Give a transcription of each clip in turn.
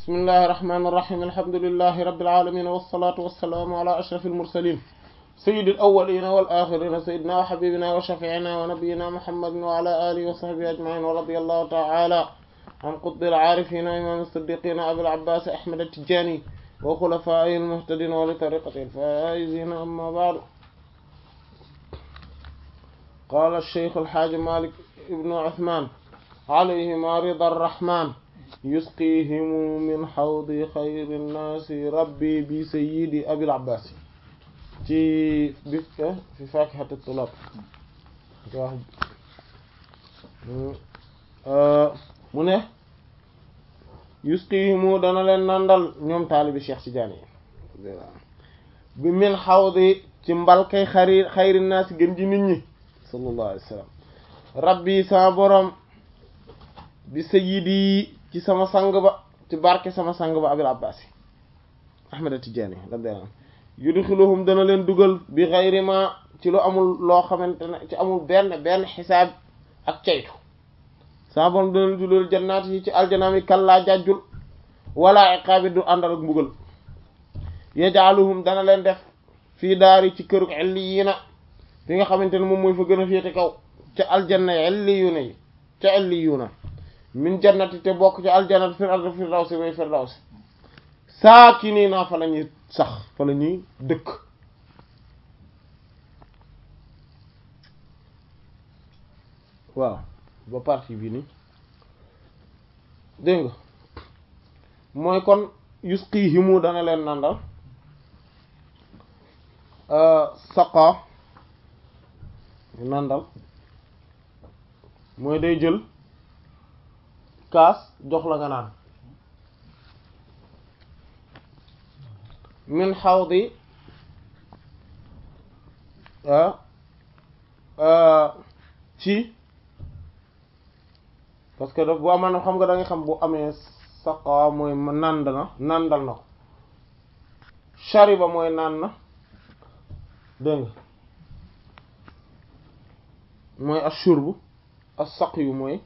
bismillahi irrahmani irrahim alhamdulilahi rabilalamin walsalatu walsalaamu ala ashraf almursalin sayidi alawalina walaxirina sayidina wa xabibina wa shafiina wa nabiyina muhammadin wa ala alihi wa sahbihi ajmain wa radi allahu taala an qutbi alcaarifina imam alsiddiqina abil abbas ahmad attijani wa xulafaa'i almuhtadin wa li tariqati alfaizina amma baadu qaala alcheikh alxaaji malik ibnu uthman alayhima rida arrahman yusqihimu min xawdi xayri nnaasi rabbi bi sayyidi abil abbas ci bi fi faakihati tulaab mu ne yusqihimu dana leen nandal ñoom taalibi Cheikh Tidiane yi bi min xawdi ci mbalkay xari xayri nnaasi gën ji nit ñi sallallahu alayhi wa sallam rabbi sama borom bi sayyidi ci sama sang ba ci barke sama sang ba abil abbas ahmad tijaani radiyallahu anhu yudxiluhum dana leen dugal bi xayri ma ci lu amul loo xamante ne ci amul benn benn xisaab ak caytu sama borom dana leen dugal jannaat yi ci aljanaam yi kallaa jàjjul wala iqaabi du àndal ak mbugal yajaaluhum dana leen def fii daari ci këruk illiyiina fi nga xamante ne moom mooy fa gën a féete kaw ca aljanna yi illiyuuna yi ca illiyuuna min jannati te bokk ci aljannat fir ardi firdawsi way firdawsi saakiniina fa la ñuy sax fa la ñuy dëkk waaw ba partie bi ni dégg nga mooy kon yusqihimu dana leen nandal saqa nandal mooy day jël kaas jox la nga naan min xawdi ci parce que daf bu amaan xam nga da nga xam bu amee saqa mooy nand na nandal na ko shariba mooy naan na dégg nga mooy ashurbu as-saqyu mooy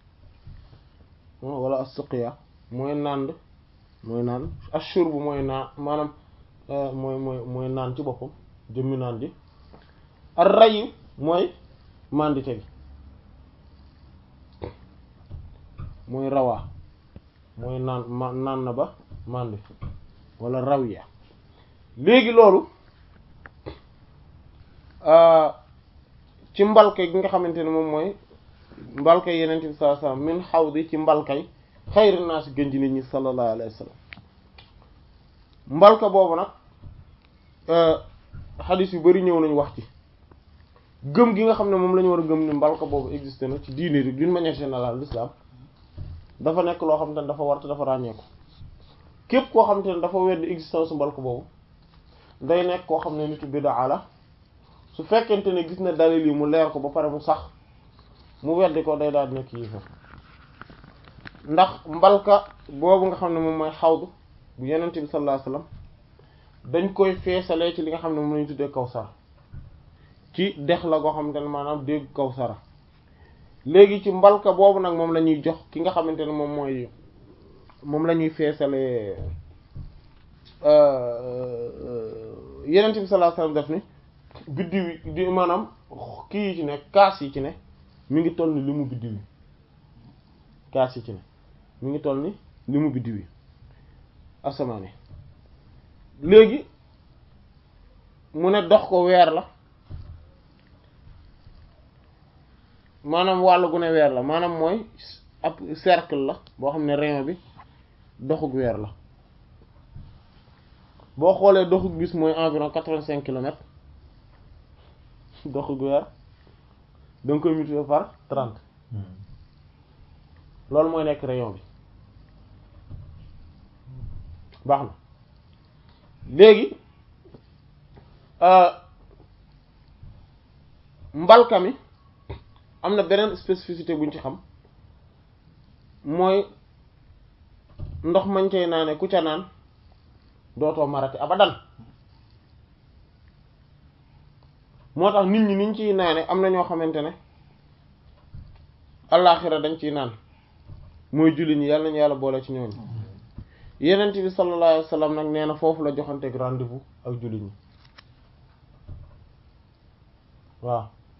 wala as-suqya mooy nand mooy naan ashurbu mooy naan maanaam mooy mooy mooy naan ci boppam jëmmi naan ji ar-ray mooy mandite gi mooy rawaa mooy naan ma naan na ba mandi wala rawiya léegi loolu ci mbalke gi nga xamante ne moom mooy mbalka yeneen bi sallallahu alayhi wasallam min xawdi ci mbalkay xayri naas gën ji nit ñi sallallahu alayhi wasallam mbalka boobu nag xadis yu bari ñëw nañu wax ci gëm gi nga xam ne moom la ñu war a gëm ni mbalka boobu existé na ci diine bi d'une manière générale l'islam dafa nekk loo xam te ne dafa war te dafa ràññeeku képp koo xam te ne dafa weddi existence mbalka boobu day nekk koo xam ne nitu bid'a la su fekkente ne gis na dalil yi mu leer ko ba pare mu sax mu weddi ko day daal nekk yéefar ndax mbalka boobu nga xam ne moom mooy xawdu bu yenente bi sallallahu alayhi wasallam dañ koy feesalee ci li nga xam ne moom lañu tuddee kawsara ci dex la goo xamante ne maanaam dégg kawsara léegi ci mbalka boobu nag moom la ñuy jox ki nga xamante ne moom mooy moom la ñuy feesalee yenente bi sallallahu alayhi wasallam def ni biddiw yi di maanaam kii yi ci ne kaas yi ci ne mi ngi toll ni li mu biddiw yi kaas yi ci ne mi ngi toll ni li mu biddiw yi asamaan yi léegi mu ne dox ko weer la maanaam wàll gu ne weer la maanaam mooy ab cercle la boo xam ne rayon bi doxug weer la boo xoolee doxug bis mooy environ quatre-vingt-cinq kilomètres doxug weer da nga koy multiplier par trente loolu mooy nekk rayon bi baax na léegi mbalka mi am na beneen spécificité buñ ci xam mooy ndox mañ koy naane ku ca naan dootoo marati abadan moo tax nit ñi niñ ciy naane am na ñoo xamante ne allaaxira dañ ciy naan mooy julli ñi yàlla nañu yàlla boole ci ñooñu yenent bi sallallahu alayhi wa sallam nag nee na foofu la joxanteeg rendez-vous ak jullit ñi waaw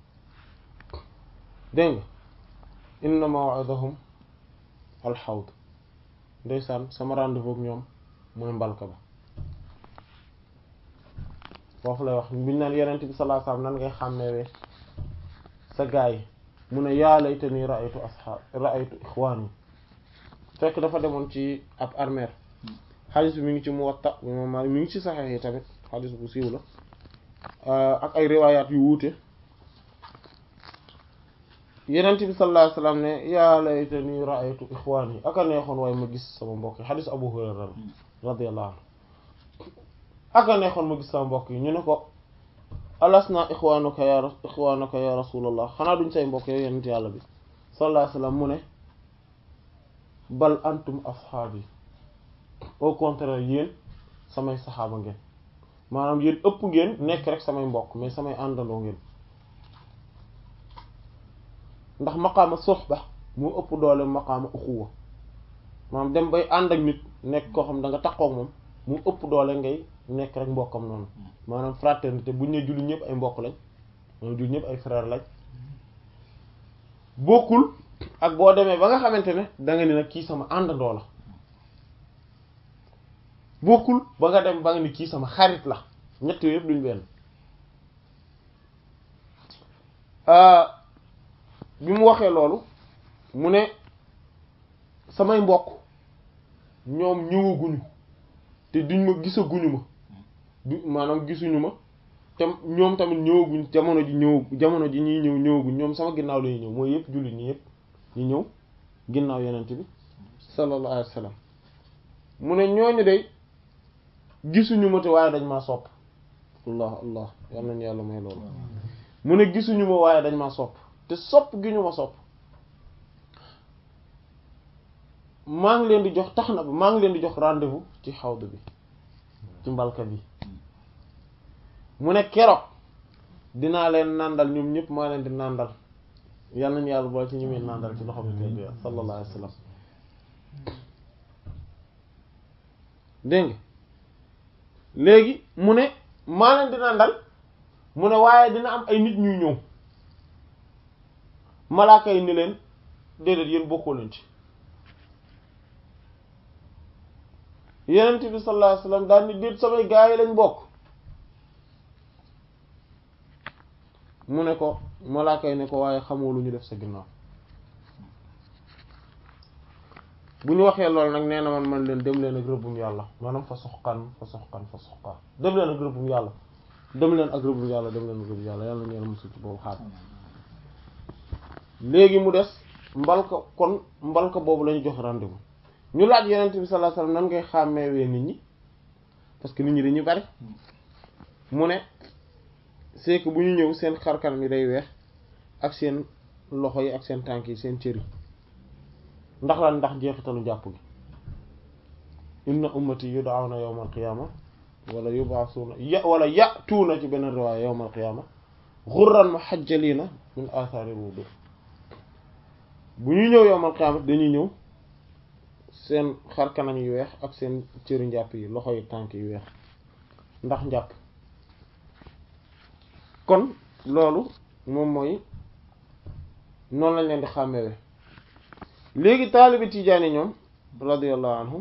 dégg nga inna maw'idahum alxawd ndeysaan sama rendez-vous ak ñoom mooy mbalka ba foofu lay wax biñu naan yenent bi sallallahu alayhi wa sallam nan ngay xàmmewee sa gaay yi mu ne yaa laytani ra'aytu ashaab ra'aytu ixwaani fekk dafa demoon ci ab armeer xadis bi mi ngi ci Muwatta imam Maalik mi ngi ci Sahih yi tamit xadis bu siiw la ak ay riwaayaat yu wuute yenent bi sallallahu alayhi wasallam ne yaa laytani ra'aytu ixwaani aka neexoon waaye ma gis sama mbokk yi xadis Abu Hurayra radiyallahu anhu aka neexoon ma gis sama mbokk yi ñu ne ko alasna ixwaanuka ya ixwaanuka ya rasulallah xanaa duñ say mbokk yow yenent yàlla bi sallallahu alayhi wasallam mu ne bal antum ashaabi au contraire yéen samay saxaaba ngeen maanaam yéen ëpp ngeen nekk rek samay mbokk mais samay àndandoo ngeen ndax maqaama suhba moo ëpp doole maqaama uxuwa maanaam dem bay ànd ak nit nekk koo xam da nga taxaw moom mu ëpp doole ngay nekk rek mbokkam noonu maanaam fraternité buñ ne julli ñëpp ay mbokk lañ maanaam julli ñëpp ay frère lañ bokkul ak boo demee ba nga xamante ne da nga ni nag kii sama àndandoo la bokkul ba nga dem ba nga ni kii sama xarit la ñett yooyu yëpp duñ benn bi mu waxee loolu mu ne samay mbokk ñoom ñëwaguñu te duñ ma gisaguñu ma du maanaam gisuñu ma te ñoom tamit ñëwaguñ jamono ji ñëw jamono ji ñuy ñëw ñëwaguñ ñoom sama ginnaaw lañuy ñëw mooy yëpp jullit ñi yëpp ñu ñëw ginnaaw yenent bi sallallahu alayhi wa sallam mu ne ñooñu de gisuñu ma te waaye dañ maa sopp allah allah yal nañu yàlla may loolu mu ne gisuñu ma waaye dañ maa sopp te sopp gi ñu ma sopp maa ngi leen di jox tax na ba maa ngi leen di jox rendez-vous ci xawd bi ci mbalka bi mu ne keroog dinaa leen nàndal ñoom ñëpp maa leen di nàndal yal nañu yàlla boole ci ñi muy nàndal ci loxo bi tedd ya sallallahu alayhi wa sallam dégg nga léegi mu ne maa leen di nàndal mu ne waaye dina am ay nit ñuy ñëw malaaka yi ni leen déedéet yéen bokkoo leen ci yenent bi sallallahu alayhi wasallam daal ni déet samay gaa yi lañ bokk mu ne ko malaaka yi ne ko waaye xamoo lu ñu def sa ginnaaw bu ñu waxee loolu nag nee na man man leen dem leen ak rëbbum yàlla maanaam fa soxkan fa soxkan fa soxkan dem leen ak rëbbum yàlla dem leen ak rëbbum yàlla dem leen ak rëbbum yàlla yàlla na yàlla musul ci boobu xaar léegi mu des mbalka kon mbalka boobu lañu jox rendez-vous ñu laaj yenent bi sallallahu alayhi wasallam nan ngay xàmmeewee nit ñi parce que nit ñi dañuy bari mu ne c'est que bu ñu ñëw seen xarkanam yi day weex ak seen loxo yi ak seen tànk yi seen cër yi ndax lan ndax jeexitalu njàpp gi inna ummati yud'awna yawmal qiyama wala yub'asuna ya wala ya'tuna ci beneen riwaaya yawmal qiyama ghurran muhajjalina min athari wudu bu ñu ñëw yawmal qiyama dañuy ñëw seen xar kanam yu weex ak seen cëri njàpp yi loxo yi tànk yu weex ndax njàpp kon loolu moom mooy noonu lañ leen di xàmmewe léegi taalibi tijaani ñoom radiyallahu anhum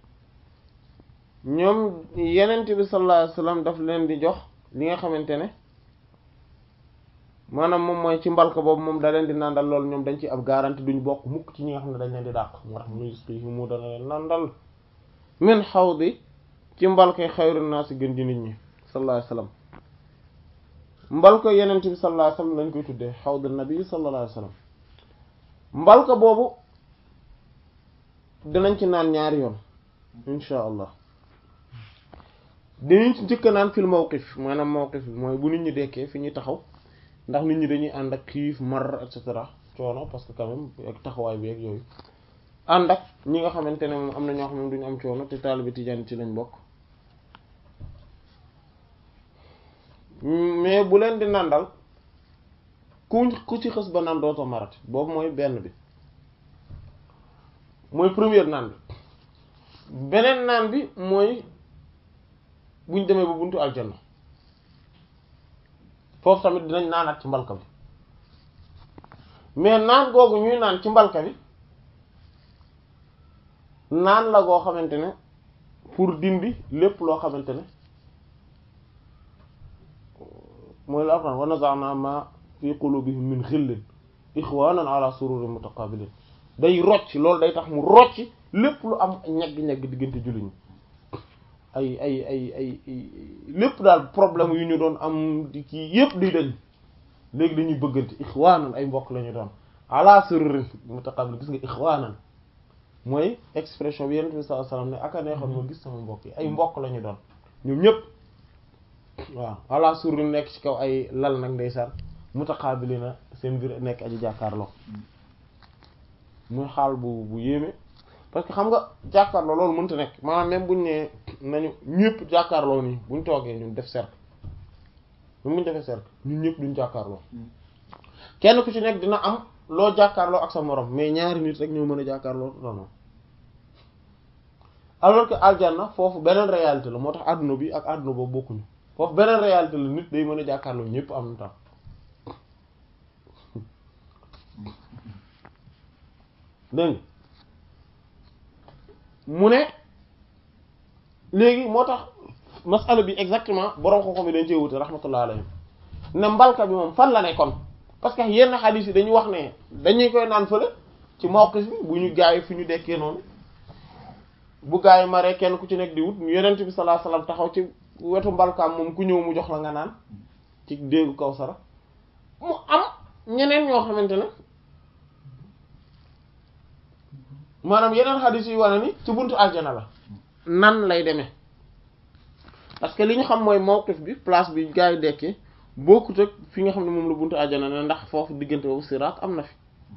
ñoom yenent bi sallallahu alayhi wasallam daf leen di jox li nga xamante ne maanaam moom mooy ci mbalka boobu moom da leen di nandal loolu ñoom dañ ci ab garantie duñ bokk mukk ci ñi nga xam ne dañ leen di dàq moo tax muy expliqué mu dana leen nandal min xawdi ci mbalkay xayru naasi gën di nit ñi sallallahu alayhi wasallam mbalka yenent bi sallallahu alayhi wasallam lañ koy tuddee xawdu nabi sallallahu alayhi wasallam mbalka boobu dinañ ci naan ñaari yoon insha allah dinañ ci njëkk naan fil mawqif maanaam mawqif bi mooy bu nit ñi dekkee fi ñuy taxaw ndax nit ñi dañuy ànd ak xiif mar et cetera coono parce que quand même ak taxawaay bi ak yooyu ànd ak ñi nga xamante ne moom am na ñoo xam ne duñu am coono te taalibe tijaan ci lañ bokk mais bu leen di nàndal ku ku ci xës ba naan dootoo marati boobu mooy benn bi mooy première naan bi beneen naan bi mooy buñ demee ba buntu aljanna foofu tamit dinañ naanaat ci mbalka bi mais naan googu ñuy naan ci mbalka bi naan la goo xamante ne pour dindi lépp loo xamante ne mooy la alquran wa naza'na ma fi qulubihim min ghillin ikhwanan ala sururin mutaqabilin day rocc loolu day tax mu rocc lépp lu am ñagg-ñagg diggante jullit ñi ay ay ay ay lépp daal problème yu ñu doon am di kii yépp di dañ léegi dañuy bëggante ikhwanan ay mbokk la ñu doon ala sururin mutaqabilin gis nga ikhwanan mooy expression bi yonent bi sallallahu alayhi wasallam ne aka neexoon ma gis sama mbokk yi ay mbokk la ñu doon ñoom ñëpp waaw ala surri nekk ci kaw ay lal nag ndeysaan mutaqabilina seen biir nekk aji jàkkaarloo muy xaal bu bu yéeme parce que xam nga jàkkaarloo loolu mënta nekk maanaam même buñ ne nañu ñëpp jàkkaarloo nii buñ toogee ñun def cercle même buñ defee cercle ñun ñëpp duñ jàkkaarloo kenn ku ci nekk dina am loo jàkkaarloo ak sa morom mais ñaari nit rek ñoo mën a jàkkaarloo non alors que aljanna foofu beneen réalité la moo tax àdduna bi ak àdduna boobu bokkuñu foofu beneen réalité la nit day mën a jàkkaarloo ñëpp am na tam dégg mu ne léegi moo tax masala bi exactement borom xam-xam yi dañ cee wute rahmatullah alayhi ne mbalka bi moom fan la nekkoon parce que yenn xadiis yi dañu wax ne dañuy koy naan fële ci mawqif bi bu ñu gaay fi ñu dekkee noonu bu gaay yi maree kenn ku ci nekk di wut yonent bi sallallahu alayhi wasallam taxaw ci wetu mbalkaam moom ku ñëw mu jox la nga naan ci déggu Kawsara mu am ñeneen ñoo xamante ne maanaam yeneen xadiis yi wane ni ci buntu aljana la nan lay demee parce que li ñu xam mooy mawqif bi place bi gaay yi dekkee bokkut ak fi nga xam ne moom la buntu aljana ne ndax foofu diggante boobu siraat am na fi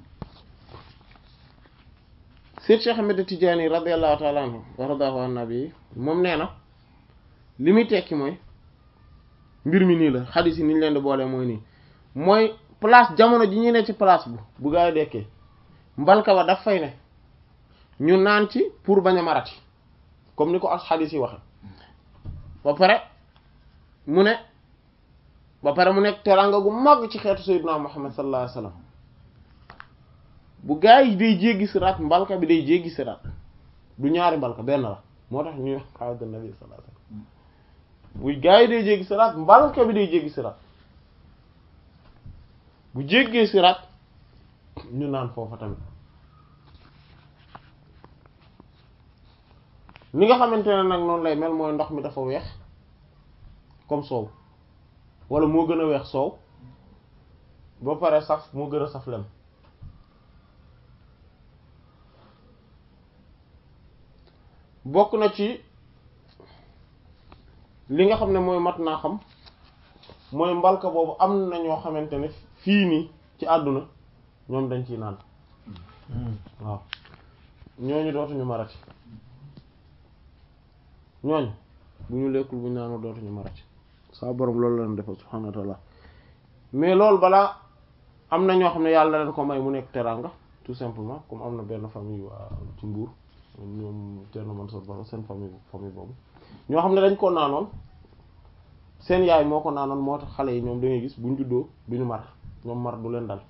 Seyd Cheikh Ahmed Tidiane radiyallahu ta'ala anhu wa radahu an nabi moom nee na li muy tekki mooy mbir mi nii la xadiis yi ni ñu leen di boole mooy nii mooy place jamono ji ñu ne ci place bu bu gaa yi dekkee mbalka ba daf fay ne ñu naan ci pour bañ a marati comme ni ko ak xadiis yi waxe ba pare mu ne ba pare mu nekk teranga gu mag ci xeetu sayyidina Muhammad sallallahu alayhi wasallam bu gaa yi day jéggi siraat mbalka bi day jéggi siraat du ñaari mbalka benn la moo tax ñuy xawda nabi sallallahu alayhi wasallam bu gaa yi day jéggi siraat mbalka bi day jéggi siraat bu jéggee siraat ñu naan foofa tamit ni nga xamante ne nag noonu lay mel mooy ndox mi dafa weex comme soow wala moo gën a weex soow ba pare saf moo gën a saf lem bokk na ci li nga xam ne mooy mat naa xam mooy mbalka boobu am na ñoo xamante ne fii nii ci àdduna ñoom dañ ciy naan waaw ñooñu dootuñu marati ñooñu bu ñu lekkul bu ñu naanoo dootuñu marati saa borom loolu la leen defal subhaanahu wa ta'ala mais loolu balaa am na ñoo xam ne yàlla leen ko may mu nekk teranga tout simplement comme am na benn famille waa ci Mbuur ñoom Thierno Mansour Ba seen famille famille boobu ñoo xam ne dañ ko naanoon seen yaay moo ko naanoon moo tax xale yi ñoom da ngay gis buñ juddoo duñu mar ñoom mar du leen dal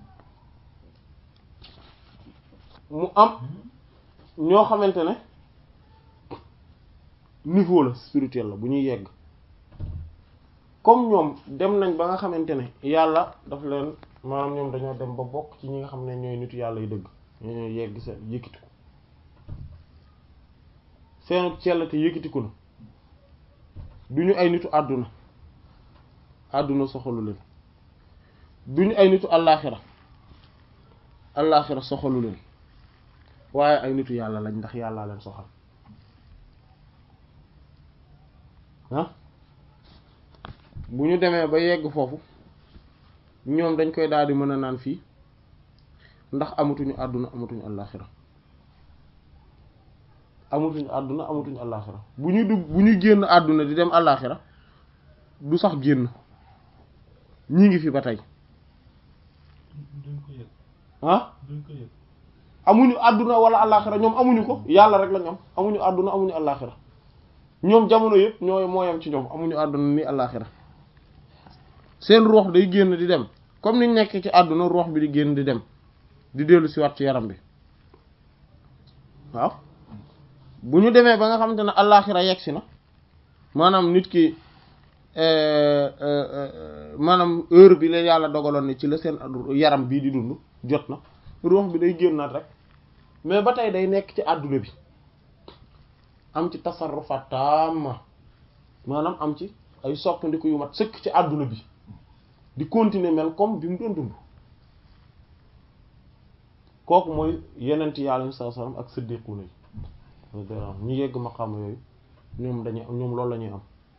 mu am ñoo xamante ne niveau la spirituel la bu ñuy yegg comme ñoom dem nañ ba nga xamante ne yàlla daf leen maanaam ñoom dañoo dem ba bokk ci ñi nga xam ne ñooy nitu yàlla yu dëgg ñoo yegg seen yëkkatiku seenu cell te yëkkatiku na duñu ay nitu àdduna àdduna soxalu leen duñu ay nitu allaaxira allaaxira soxalu leen waaye ay nitu yàlla lañ ndax yàllaa leen soxal ah bu ñu demee ba yegg foofu ñoom dañ koy daal di mën a naan fii ndax amatuñu àdduna amatuñu allaaxira amatuñu àdduna amatuñu allaaxira bu ñu dugg bu ñu génn àdduna di dem allaaxira du sax génn ñi ngi fi ba tey duñ ko yëg ah duñ ko yëg amuñu àdduna wala àllaaxira ñoom amuñu ko yàlla rek la ñoom amuñu àdduna amuñu àllaaxira ñoom jamono yëpp ñooy mooyam ci ñoom amuñu àdduna ni àllaaxira seen ruux day génn di dem comme niñ nekk ci àdduna ruux bi di génn di dem di dellu si waat ci yaram bi waaw bu ñu demee ba nga xamante ne àllaaxira yegsi na maanaam nit ki maanaam heure bi la yàlla dogaloon ne ci la seen yaram bii di dund jot na ruux bi day génnaat rek mais ba tey day nekk ci àdduna bi am ci tasarrufaat taama maanaam am ci ay soppandiku yu mat sëkk ci àdduna bi di continuer mel comme bi mu doon dund kooku mooy yenent yàlla sallallahu alayhi wasallam ak siddiquna yi ñu yegg maqaama yooyu ñoom dañuy ñoom loolu la ñuy am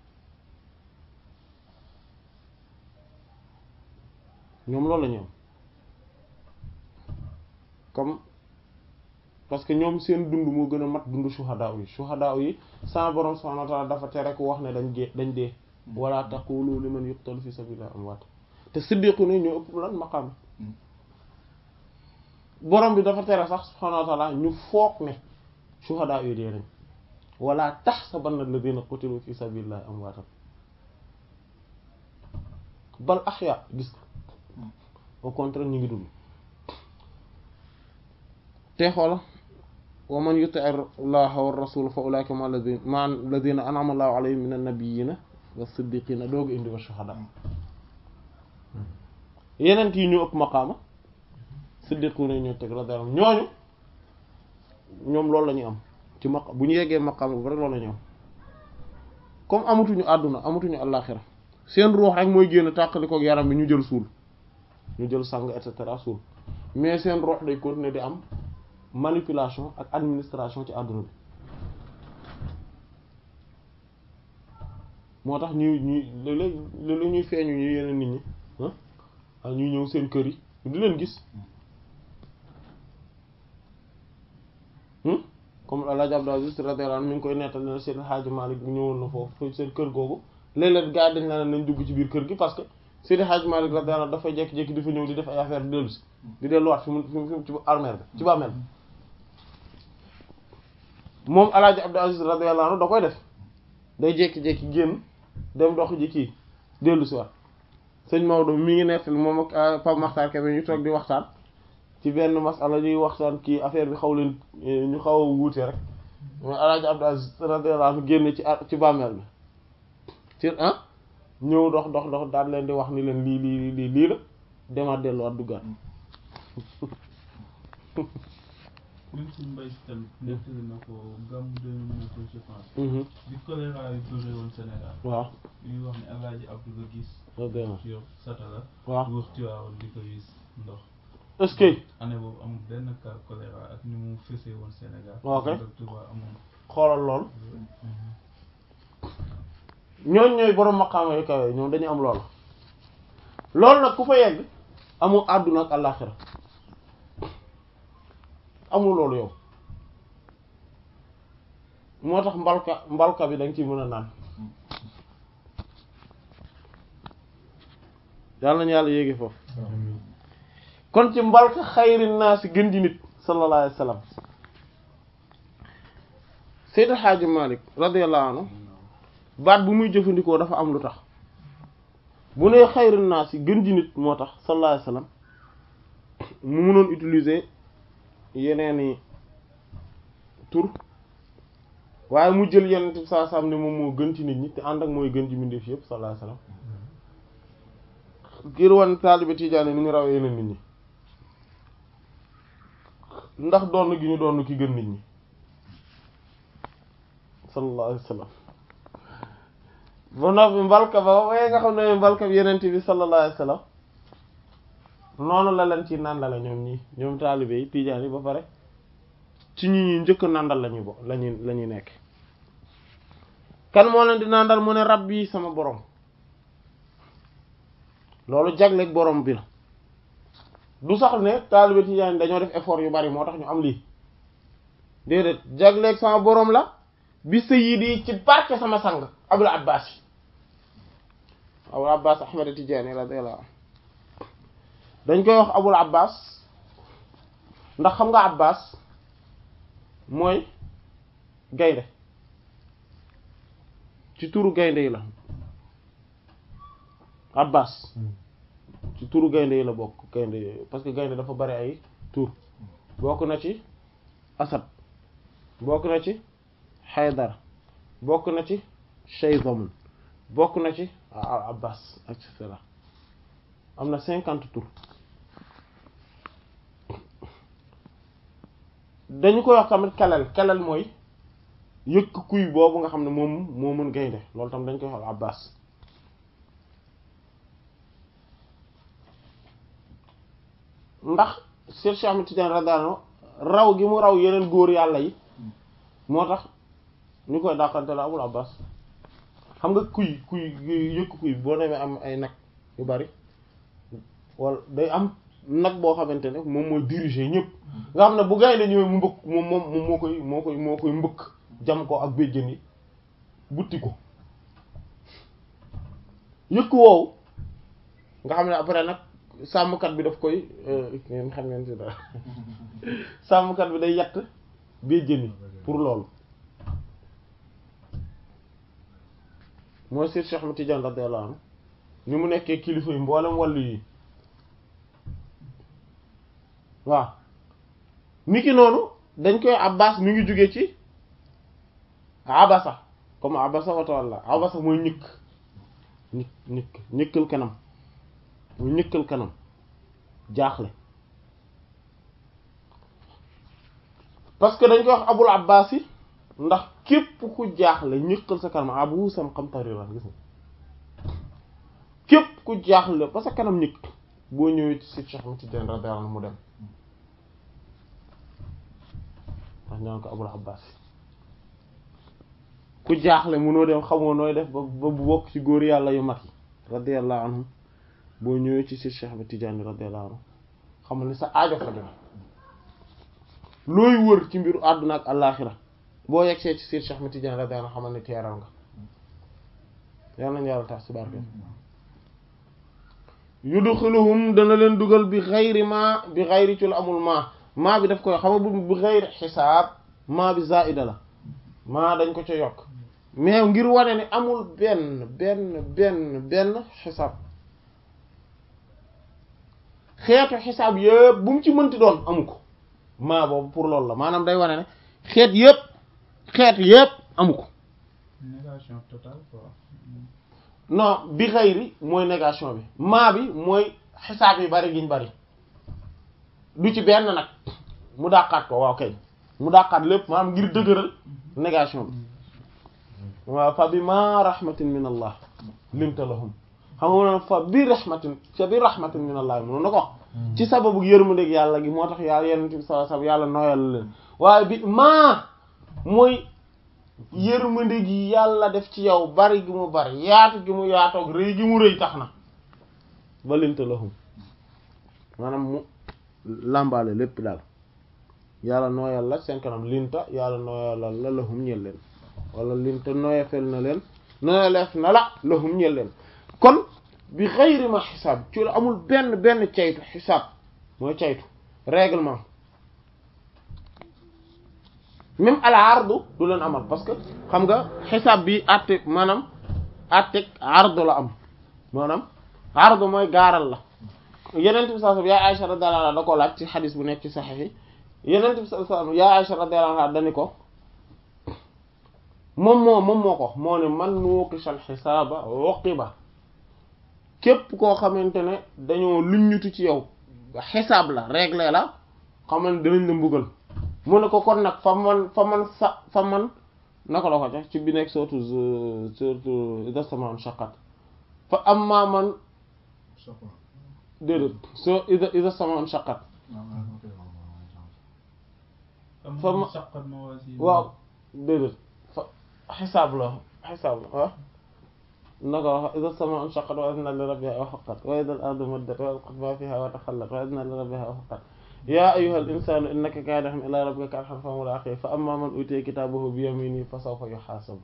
ñoom loolu la ñuy am comme parce que ñoom seen dund moo gën a mat dund shuhada yi shuhada yi sa borom subhanahu wa ta'ala dafa tere ku wax ne dañ dee dañ dee wala taqulu liman yuqtalu fi sabilillah amwaat te siddiqu ne ñoo ëpp lan maqaam borom bi dafa tere sax subhanahu wa ta'ala ñu foog ne shuhada yi dee nañ wala tahsabanna alladhina qutilu fi sabilillah amwaatan bal ahya gis ko au contraire ñu ngi dund te xoola wa man yuti allaha wa rasul fa ulaika ma alladina ma alladina an'ama allahu alayhim min annabiyina wa siddiqina doogu indi wa shuhada yeneen yi ñu ëpp maqaama siddiquna ñoo teg radiyallahu ñooñu ñoom loolu la ñu am ci maq bu ñu yeggee maqaama bu rek loolu la ñu am comme amatuñu àdduna amatuñu àllaaxira seen ruux rek mooy génn tàqali kook yaram bi ñu jël suul ñu jël sang et cetera suul mais seen ruux day continuer di am manipulation ak administration ci àdduna bi moo tax ñuy ñuy léeg-léeg léeg-léeg ñuy feeñu ñu yeneen nit ñi ah ñuy ñëw seen kër yi di leen gis comme El Hadj Abdou Aziz radiyallahu anhu mi ngi koy nettal ne seen Hadj Malick ñëwoon na foofu seen kër googu léeg-léeg gars dañ la nañ dugg ci biir kër gi parce que Seydi Hadj Malick radiyallahu anhu dafay jékki-jékki di fa ñëw di def ay affaire di dellu si di delluwaat fi mu fi mu ci armeel bi ci bàmmeel bi moom El Hadj Abdou Aziz radiyallahu anhu da koy def day jékki-jékki génn dem dox ji kii dellu si waat sëñ Maodo mi ngi nettali moom ak Pape Makhtar Kébé ñu toog di waxtaan ci benn masala ñuy waxtaan kii affaire bi xaw leen ñu xaw a wuute rek mais El Hadj Abdou Aziz radiyallahu anhu génn ci ci bàmmeel bi ci ah ñëw dox dox dox daal leen di wax ni leen lii lii lii lii la demaat delluwaat duggaat. même suñu mbay si tamit nettali na ko gàmm 2009 je pense. bi choléra yi bëre woon Sénégal. waaw. ñuy wax ne El Hadj Abdou la gis. radiyallahu yor satala. waaw wër Tiwaawan di ko gis ndox. est-ce que. année boobu amul benn cas choléra ak ni mu fesee woon Sénégal. ok ak Touba amoon. xoolal lool ñooñ ñooy borom maqaama yu kawe ñoom dañu am loolu loolu nag ku fa yegg amul àdduna ak àllaaxira amul loolu yow moo tax mbalka mbalka bi da nga ci mën a naan yàlla nañu yàlla yéegi foofu kon ci mbalka xayri naa si gën ji nit sallallahu alayhi wa sallam Seydi Hadji Malick radiyallahu anhu baat bu muy jëfandikoo dafa am lu tax bu nee xayri naa si gën ji nit moo tax sallallahu alayhi wa sallam mu mënoon utiliser yeneeni tur waaye mu jël yeneen bi saa sam ne moom moo gën ci nit ñi te ànd ak mooy gën ci mbindeef yëpp sallallahu alayhi wasallam ngir wan taalibe tijaani ni ñu rawee yeneen nit ñi ndax doon gi ñu doon ki gën nit ñi sallallahu alayhi wasallam ba noppi mbalka ba waaye nga xam ne mbalka bi yeneen bi sallallahu alayhi wasallam noonu la leen ci nàndale ñoom ñi ñoom taalibe yi tijaan yi ba pare ci ñi ñuy njëkk nàndal lañuy bo lañuy la ñuy nekk kan moo leen di nàndal mu ne rab yi sama borom loolu jagleeg borom bi la du sax ne taalibe tijaan yi dañoo def effort yu bari moo tax ñu am lii déedéet jagleeg sama borom la bi sayyidi ci barke sama sang abul abbas yi abul abbas ahmad tijaani radiyallahu anhu dañ koy wax abul abbas ndax xam nga abbas mooy gaynde ci turu gaynde yi la abbas ci turu gaynde yi la bokk gaynde parce que gaynde dafa bari ay tur bokk na ci asad bokk na ci xaydar bokk na ci shayzamun bokk na ci abbas et cetera am na cinquante tours dañu koy wax tamit kelal kelal mooy yëkk kuy boobu nga xam ne moom moo mën gaynde loolu tam dañ koy wax abbas ndax Cheikh Cheikh Ahmed Tidiane radiyallahu raw gi mu raw yeneen góor yàlla yi moo tax ñu koy dàqante la abul abbas xam nga kuy kuy yëkk kuy boo demee am ay nag yu bari wala day am nag boo xamante ne moom mooy diriger ñëpp nga xam ne bu gaynde ñëwee mu mbëkk moom moom moom moo koy moo koy moo koy mbëkk jam ko ak béjjën yi butti ko yëkk woowu nga xam ne après nag sàmmkat bi daf koy ngeen xam ngeen ci dara sàmmkat bi day yatt béjjën yi pour loolu mooy Seex Cheikh Ahmed Tidiane radiyallahu anhu ni mu nekkee kilifa yi mboolem wàllu yi waaw niki noonu dañ koy abbas mi ngi jóge ci abasa comme abasa wa tawalla abasa mooy ñëkk ñëkk ñëkk ñëkkal kanam mooy ñëkkal kanam jaaxle parce que dañ koy wax abul abbas yi ndax képp ku jaaxle ñëkkal sa kanam abu sam xam tarira gis nga képp ku jaaxle ba sa kanam ñëkk boo ñëwee ci Cheikh Ahmed Tidiane radiyallahu anhu mu dem ndax ñaan ko abul abbas ku jaaxle mënoo dem xamoo nooy def ba ba bokk ci góor yàlla yu mag yi radiyallahu anhum boo ñëwee ci Cheikh Ahmed Tidiane radiyallahu anhu xamal ni sa aajo fa dem looy wër ci mbiru àdduna ak àllaaxira boo yegsee ci Cheikh Ahmed Tidiane radiyallahu anhu xamal ni teeral nga yàlla nañu yàlla tax ci barke yudxiluhum dana leen dugal bi xayri ma bi xayri ci lu amul ma maa bi daf koy xam nga bu bi xayri xisaab maa bi zaida la maa dañ ko ca yokk mais ngir wane ne amul benn benn benn benn xisaab xeetu xisaab yëpp bu mu ci mënti doon amu ko maa boobu pour loolu la maanaam day wane ne xeet yëpp xeet yëpp amu ko négation totale quoi. non bi xayri mooy négation bi maa bi mooy xisaab yi bari giñ bari du ci benn nag mu dàqaat ko waaw kay mu dàqaat lépp maanaam ngir dëgëral négation bi waaw fa bi ma rahmatin min allah linta lahum xam nga noonu fa bi rahmatin fa bi rahmatin min allah mënoon na ko wax ci sababu yërmandeeg yàlla gi moo tax yàlla yenent bi sallallahu alayhi wasallam yàlla nooyal leen waaye bi maa mooy yërmande gi yàlla def ci yow bari gi mu bari yaatu gi mu yaatoog rëy gi mu rëy tax na ba linta lahum maanaam mu làmbaale lépp daal yàlla nooyal la seen kanam linta yàlla nooyalal la lahum ñel leen wala linta nooyafel na leen nooyaleef na la lahum ñel leen kon bi xayri ma xisaab ci la amul benn benn caytu xisaab mooy caytu règlement même al ardu du leen amal parce que xam nga xisaab bi àtte maanaam àtteeg ardu la am maanaam ardu mooy gaaral la yenent bi sallallahu alayhi wasallam yaa Aisha radiyallahu anha da ko laaj ci xadis bu nekk ci saxiix yi yenent bi sallallahu alayhi wasallam yaa Aisha radiyallahu anha dani ko moom moo moom moo ko moo ne man nuuqishal xisaaba uqiba képp koo xamante ne dañoo luññutu ci yow xisaab la réglé la xamal dinañ la mbugal mu ne ko kon nag fa man fa man sa fa man naka la ko jox ci bi nekk surtout surtout iza samaan shaqqat fa amma man déedéet soo iza iza samaan shaqqat fa ma waaw déedéet fa xisaab la xisaab la ah naka wax iza samaan shaqqat wa adnat li rabbiha wa haqqat wa iza al-ardu muddat wa alqat ma fiha wa takhallat wa adnat li rabbiha wa haqqat yaa ayyuhal insaanu innaka kaadihun ilaa rabbika kadhan famulaaqiih fa ammaa man uutiya kitaabahu bi yamiinihi fa sawfa yuhaasabu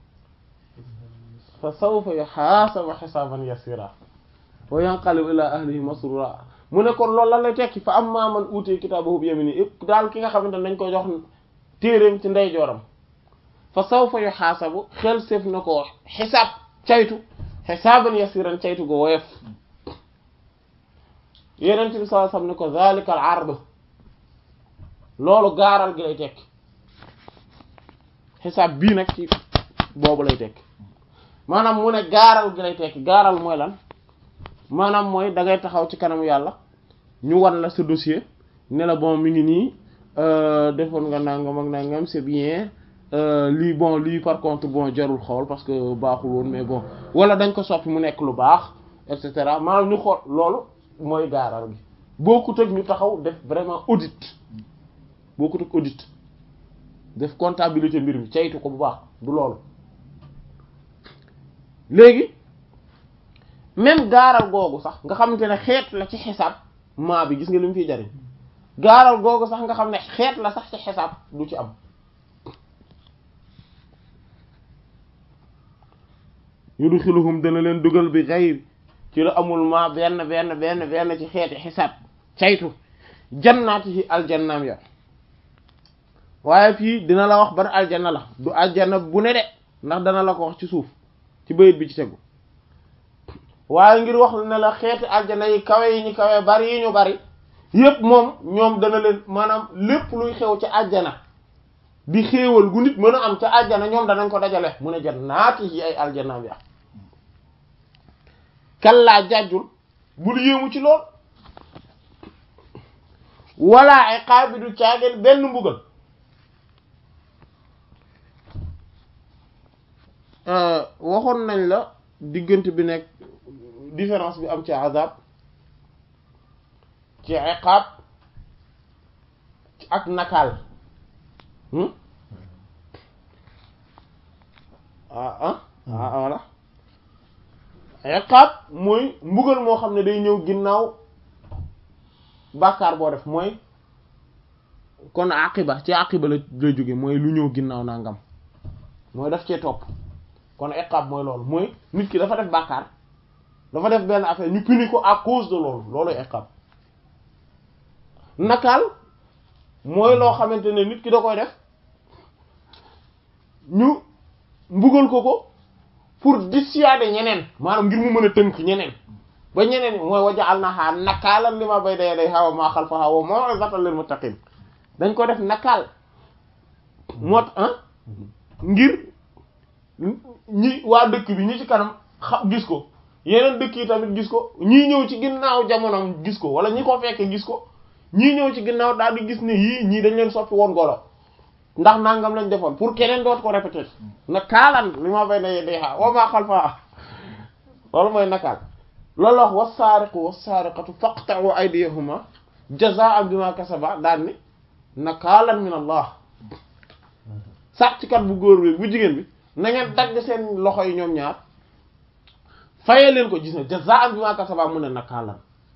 fa sawfa yuhaasabu hisaaban yasiiraa wa yanqalibu ilaa ahlihi masruuraa mu ne kon loolu lan lay tekki fa amma man uutee kitaabahu bi yamini yëpp daal ki nga xamante ne dañ ko jox téereem ci ndeyjooram fa sawfa yuhaasabu xel séef na ko xisaab caytu xisaaban yasiran caytu go woyof yenent bi sallallahu alayhi wasallam ne ko zalika al ard loolu gaaral gi lay tekki xisaab bii nag ci boobu lay tekki maanaam mu ne gaaral gi lay tekki gaaral mooy lan maanaam mooy da ngay taxaw ci kanamu yàlla ñu wan la sa dossier ne la bon mi ngi nii defoon nga nangam ak nangam c'est bien lii bon lii par contre bon jarul xool parce que baaxul woon mais bon wala dañ ko soppi mu nekk lu baax et cetera maanaam ñu xool loolu mooy gaaral gi bokkut ak ñu taxaw def vraiment audit bokkut ak audit def comptabilité mbir mi caytu ko bu baax du loolu léegi même gaaral googu sax nga xamante ne xeet la ci xisaab maa bi gis nga li mu fiy jariñ gaaral googu sax nga xam ne xeet la sax ci xisaab du ci am yudxiluhum dana leen dugal bi xayr ci la amul maa benn benn benn benn ci xeeti xisaab caytu jannaatihi aljannaam ya waaye fii dina la wax ban aljanna la du aljanna bu ne de ndax dana la ko wax ci suuf ci bayit bi ci tegu waaye ngir wax ne la xeeti aljanna yi kawe yi ñu kawe bari yi ñu bari yépp moom ñoom dana leen maanaam lépp luy xew ci àjjana di xéewal gu nit mën a am ca àjjana ñoom danañ ko dajale mu ne jannaati yi ay aljannaam ya kallaa jàjjul bul yéemu ci lool wala ay xaabidu caageen benn mbugal waxoon nañ la diggante bi nekk différence bi am ci azab ci iqaab ak nakaal ah ah ah voilà iqaab mooy mbugal moo xam ne day ñëw ginnaaw bàkkaar boo def mooy kon aqiba ci aqiba la lay jóge mooy lu ñëw ginnaaw nangam mooy daf cee topp kon iqaab mooy loolu mooy nit ki dafa def bàkkaar dafa def benn affaire ñu puni ko à cause de loolu loolu iqaab nakaal mooy loo xamante ne nit ki da koy def ñu mbugal ko ko pour dissuader ñeneen maanaam ngir mu mën a tënk ñeneen ba ñeneen mooy waja'alnaha nakaalan lima bayna yadayha wa ma khalfaha wa maw'izatan lil muttaqin dañ ko def nakaal moo ah ngir ñi waa dëkk bi ñi ci kanam xam gis ko yeneen dëkk yi tamit gis ko ñii ñëw ci ginnaaw jamonoom gis ko wala ñi ko fekkee gis ko ñii ñëw ci ginnaaw daal di gis ne yii ñii dañ leen soppi woon golo ndax nangam lañ defoon pour keneen doot ko répéter nakaalan li ma bay na yeddeexaa wa maa xalfaa loolu mooy nakaal loolu wax wassaariqu wassaariqatu faqta'u aydiyahuma jazaa'an bima kasaba daal ni nakaalan min allah sàcckat bu góor bi bu jigéen bi na ngeen dagg seen loxo yi ñoom ñaar fayee leen ko gis na jazaa'an bima kasaba mu ne nakaalan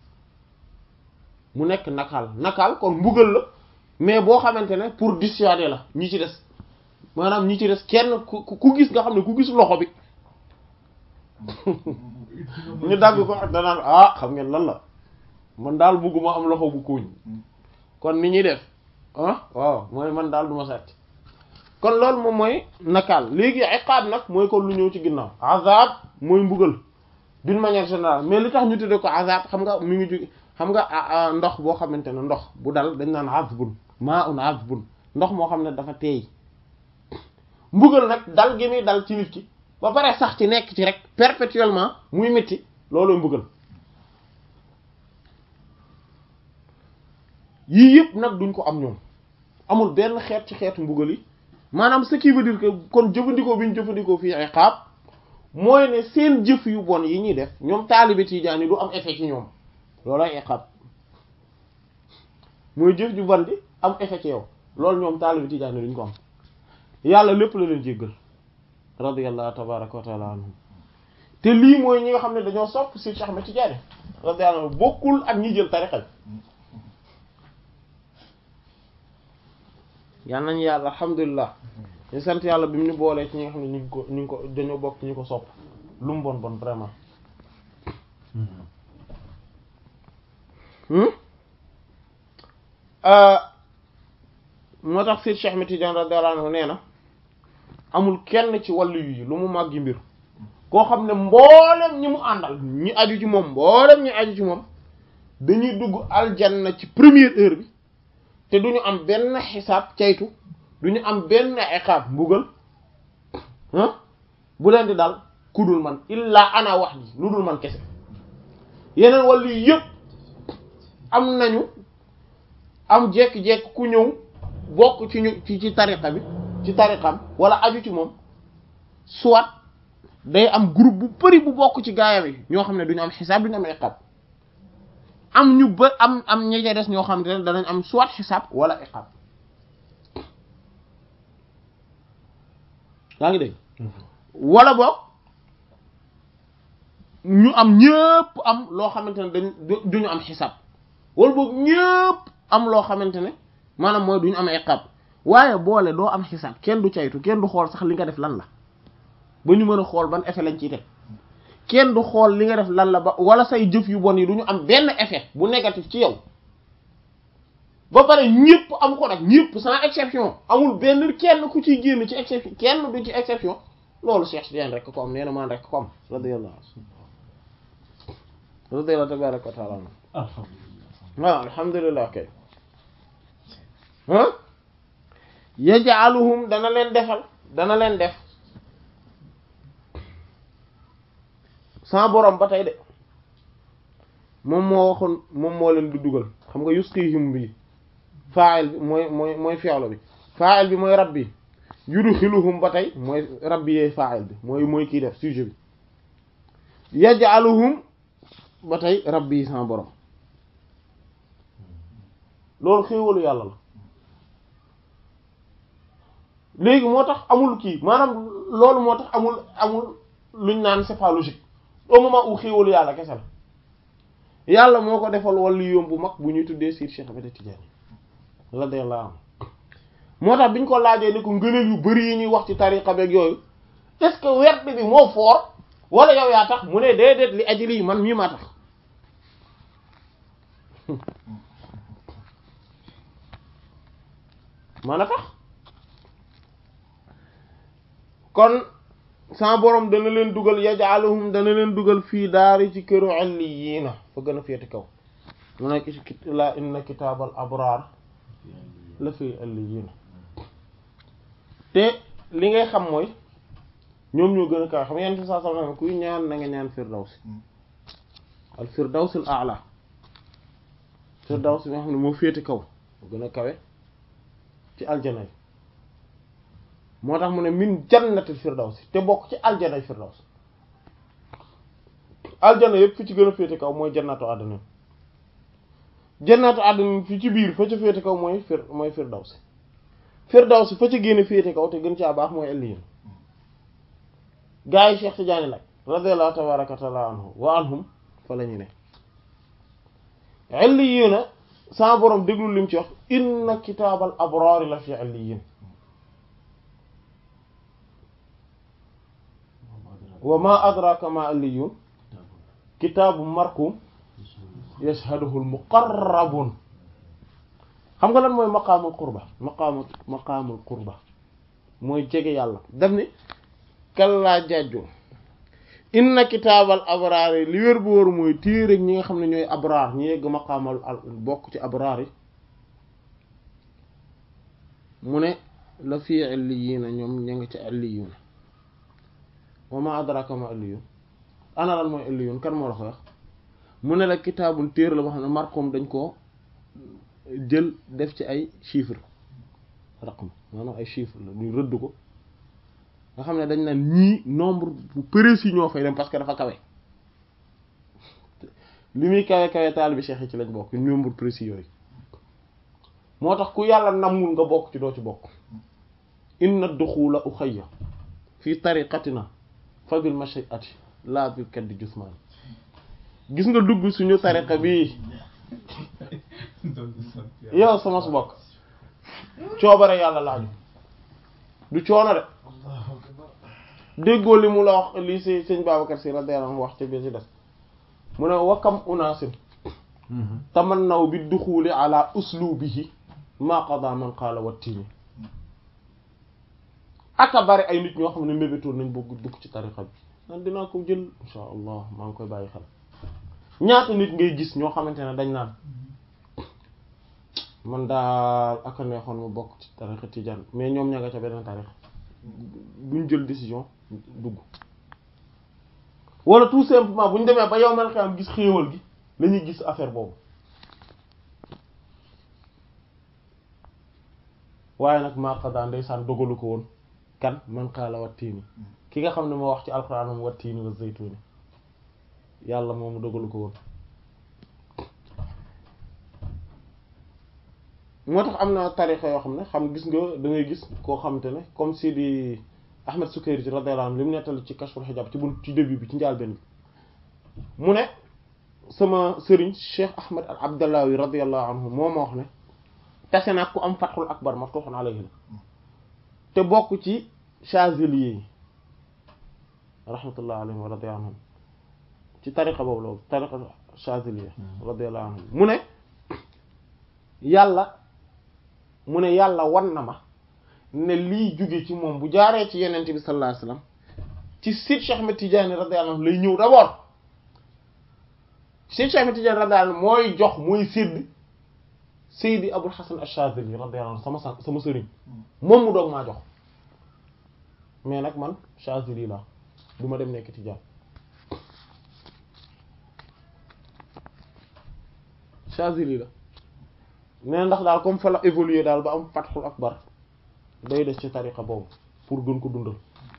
mu nekk nakaal nakaal kon mbugal la mais boo xamante ne pour dissuader la ñi ci des maanaam ñi ci des kenn ku ku gis nga xam ne ku gis loxo bi ñu dagg ko danaan ah xam ngeen lan la man daal bugguma am loxo bu kuuñ kon ni ñuy def ah waaw mooy man daal duma sàcc kon loolu moom mooy nakaal léegi iqaab nag mooy kon lu ñëw ci ginnaaw azab mooy mbugal d'une manière générale mais li tax ñu tuddee ko azab xam nga mi ngi ju xam nga ndox boo xamante ne ndox bu dal dañ naan azbun maa un azbun ndox moo xam ne dafa teey mbugal nag dal gi muy dal ci nit ki ba pare sax ci nekk ci rek perpétuellement muy métti loolu mbugal yii yëpp nag duñ ko am ñoom amul benn xeet ci xeetu mbugal yi maanaam ce qui veut dire que kon jëfandikoo bi ñu jëfandikoo fii iqaab mooy ne seen jëf yu bon yi ñuy def ñoom taalibe Tijaan yi du am effet ci ñoom loolooy iqaab mooy jëf ju bon di am effet ci yow loolu ñoom taalibe Tijaan yi duñ ko am yàlla lépp la leen jéggal radiyallahu tabaraka wa taala anhum te lii mooy ñi nga xam ne dañoo sopp si Cheikh Ahmed Tidiane radiyallahu anhu bokkul ak ñi jël tarixa yal nañu yàlla alhamdulilah ñu sant yàlla bi mu ñu boolee ci ñi nga xam ne ñu ngi ko ñu ngi ko dañoo bokk ñu ko sopp lu mu bon bon vraiment moo tax Seydi Cheikh Ahmed Tidiane radiyallahu anhu nee na amul kenn ci wàllu yi lu mu màggi mbir koo xam ne mboolem ñi mu àndal ñi aju ci moom mboolem ñi aju ci moom dañuy dugg aljanna ci première heure bi te duñu am benn xisaab caytu duñu am benn iqaab mbugal ah bu leen di dal ku dul man illaa ana wax ji lu dul man kese yeneen wàllu yëpp am nañu am jekki-jekki ku ñëw bokk ci ñu ci ci tariqa bi ci tariqam wala aju ci moom soit day am groupe bu bari bu bokk ci gaayam yi ñoo xam ne duñu am xisaab duñu am iqaab am ñu ba am am ñi des ñoo xam ne danañ am soit xisaab wala iqaab yaa ngi dégg wala boog ñu am ñëpp am loo xamante ne dañ duñu am xisaab wala boog ñëpp am loo xamante ne maanaam mooy duñu am iqaab waaye boole doo am xisaab kenn du caytu kenn du xool sax li nga def lan la ba ñu mën a xool ban effet lañ ciy teg kenn du xool li nga def lan la ba wala say jëf yu bon yi du ñu am benn effet bu négatif ci yow ba pare ñëpp am ko nag ñëpp sans exception amul benn kenn ku ciy génn ci exception kenn du ci exception loolu Cheikh Tidiane rek ko am nee na maan rek ko am radiyallahu radiyallahu tabaraka wa taala waaw alhamdulillah kay ah yaj'aluhum dana leen defal dana leen def sans borom ba tey de moom moo waxoon moom moo leen di dugal xam nga yusqihim bi fa'il bi mooy mooy mooy fi'lu bi fa'il bi mooy rabbi yudxiluhum ba tey mooy rabbi yee fa'il bi mooy mooy kii def sujet bi yaj'aluhum ba tey rabbi yi sans borom loolu xéewalu yàlla la léegi moo tax amul kii maanaam loolu moo tax amul amul luñ naan c'est pas logique au moment où xéewalu yàlla kese la yàlla moo ko defal wàllu yoom bu mag bu ñuy tuddee Seydi Cheikh Ahmed Tidiane radiyallahu anhu moo tax biñ ko laajee ni ko ngëneel yu bari yi ñuy wax ci tariqa beeg yooyu est-ce que werd bi moo foor wala yow yaa tax mu ne déedéet li aji lii man mii maa tax man a tax kon sa borom dana leen dugal yaj'aluhum dana leen dugal fii daari ci këru illiyiina fa gën a féete kaw mu nekk ci la inna kitaabal abraar la fi illiyiina te li ngay xam mooy ñoom ñoo gën a kaw xam yenn saa saa kuy ñaan na nga ñaan firdawsi al firdawsil a'la firdawsi nga xam ne moo féete kaw moo gën a kawe ci aljana yi moo tax mu ne min jannatil firdawsi te bokk ci aljana firdaws aljana yëpp fi ci gën a féete kaw mooy jannatu àdduna jannatu àdduna fi ci biir fa ca féete kaw mooy fir mooy firdawsi firdawsi fa ca génn féete kaw te gën caa baax mooy alliyin gaa yi Cheikh Tidiane nag radiyallahu tabaraka wa taala anhu wa anhum fa la ñu ne illiyina sama borom déglu lim ci wax inna kitaabal abraari la fi illiyin wa ma adraka ma illiyun kitaabu markum yashhaduhu al muqarrabun xam nga lan mooy maqaamul qurba maqaamul maqaamul qurba mooy jege yàlla daf ni kallaa jàjju inna kitaabal abraar yi li wér bu wóor mooy téere ñi nga xam ne ñooy abraar ñi yegg maqaamal al bokk ci abraar yi mu ne la fii illiyiina ñoom ña nga ci illiyuuna wa ma adraka ma illiyun ana lan mooy illiyun kan moo la ko wax mu ne la kitaabun téere la boo xam ne marqum dañ koo jël def ci ay chiffre raqm maanaam ay chiffre la ñu rëdd ko nga xam ne dañ naan ñii nombre bu précis ñoo fay dem parce que dafa kawe li muy kawe kawe taalibi cheikh yi ci lañ bokk nombre précis yooyu moo tax ku yàlla namul nga bokk ci doo ci bokk inna duxula uxayya fi tariqatina fa bil mashiati la bil kaddi jusman gis nga dugg suñu tariqa bi yow sama su bokk coobare yàlla laaju du coono de déggoo li mu la wax lii si sëñ Babacar si radiyallahu anhu wax ci bi si des mu ne wakam unaasin tamannaw bi duxuli ala uslubihi ma qada man qaala wattini aka bari ay nit ñoo xam ne mébétoon nañ bëgg dugg ci tariqa bi nan dinaa ko jël insha allah maa ngi koy bàyyi xel ñaata nit ngay gis ñoo xamante ne dañ naan man daal aka neexoon ma bokk ci tariqa tijaan mais ñoom ña nga ca beneen tariqa buñ jël décision dugg wala tout simplement bu ñu demee ba yow mel xam gis xéewal gi la ñuy gis affaire boobu waaye nag maa qada ndeysaan dogalu ko woon kan man qaala wattiini ki nga xam ne moo wax ci alxuraan moom wattiini wa zaytuuni yàlla moomu dogalu ko woon moo tax am na tarixa yoo xam ne xam gis nga da ngay gis koo xamante ne comme Sidi Ahmed Sukayri ci radiyallahu anhu li mu nettali ci kashful hijab ci bunt ci début bi ci njàlbéen bi mu ne sama sëriñ Cheikh Ahmed al Abdallawi radiyallahu anhu moo ma wax ne tase nag ku am fatxul akbar maftuhun alayhi la te bokk ci Chazili yi rahmatullah alayhim wa radiyallahu anhum ci tariqa boobu la tariqa Chazili radiyallahu anhum mu ne yàlla mu ne yàlla wan na ma ne lii jóge ci moom bu jaaree ci yenente bi sallallahu alayhi wasallam ci Sidi Cheikh Ahmed Tidiane radiyallahu anhu lay ñëw d'abord Sidi Cheikh Ahmed Tidiane radiyallahu anhu mooy jox mooy sédd Seydi Abul Hasan Ash-Shazili radiyallahu anhu sama sama sëriñ moom mu doog maa jox mais nag man Shazili la du ma dem nekk Tijaan Shazili la mais ndax daal comme fa la évoluer daal ba am Fathul Akbar day des ci tariqa boobu pour gën ko dundal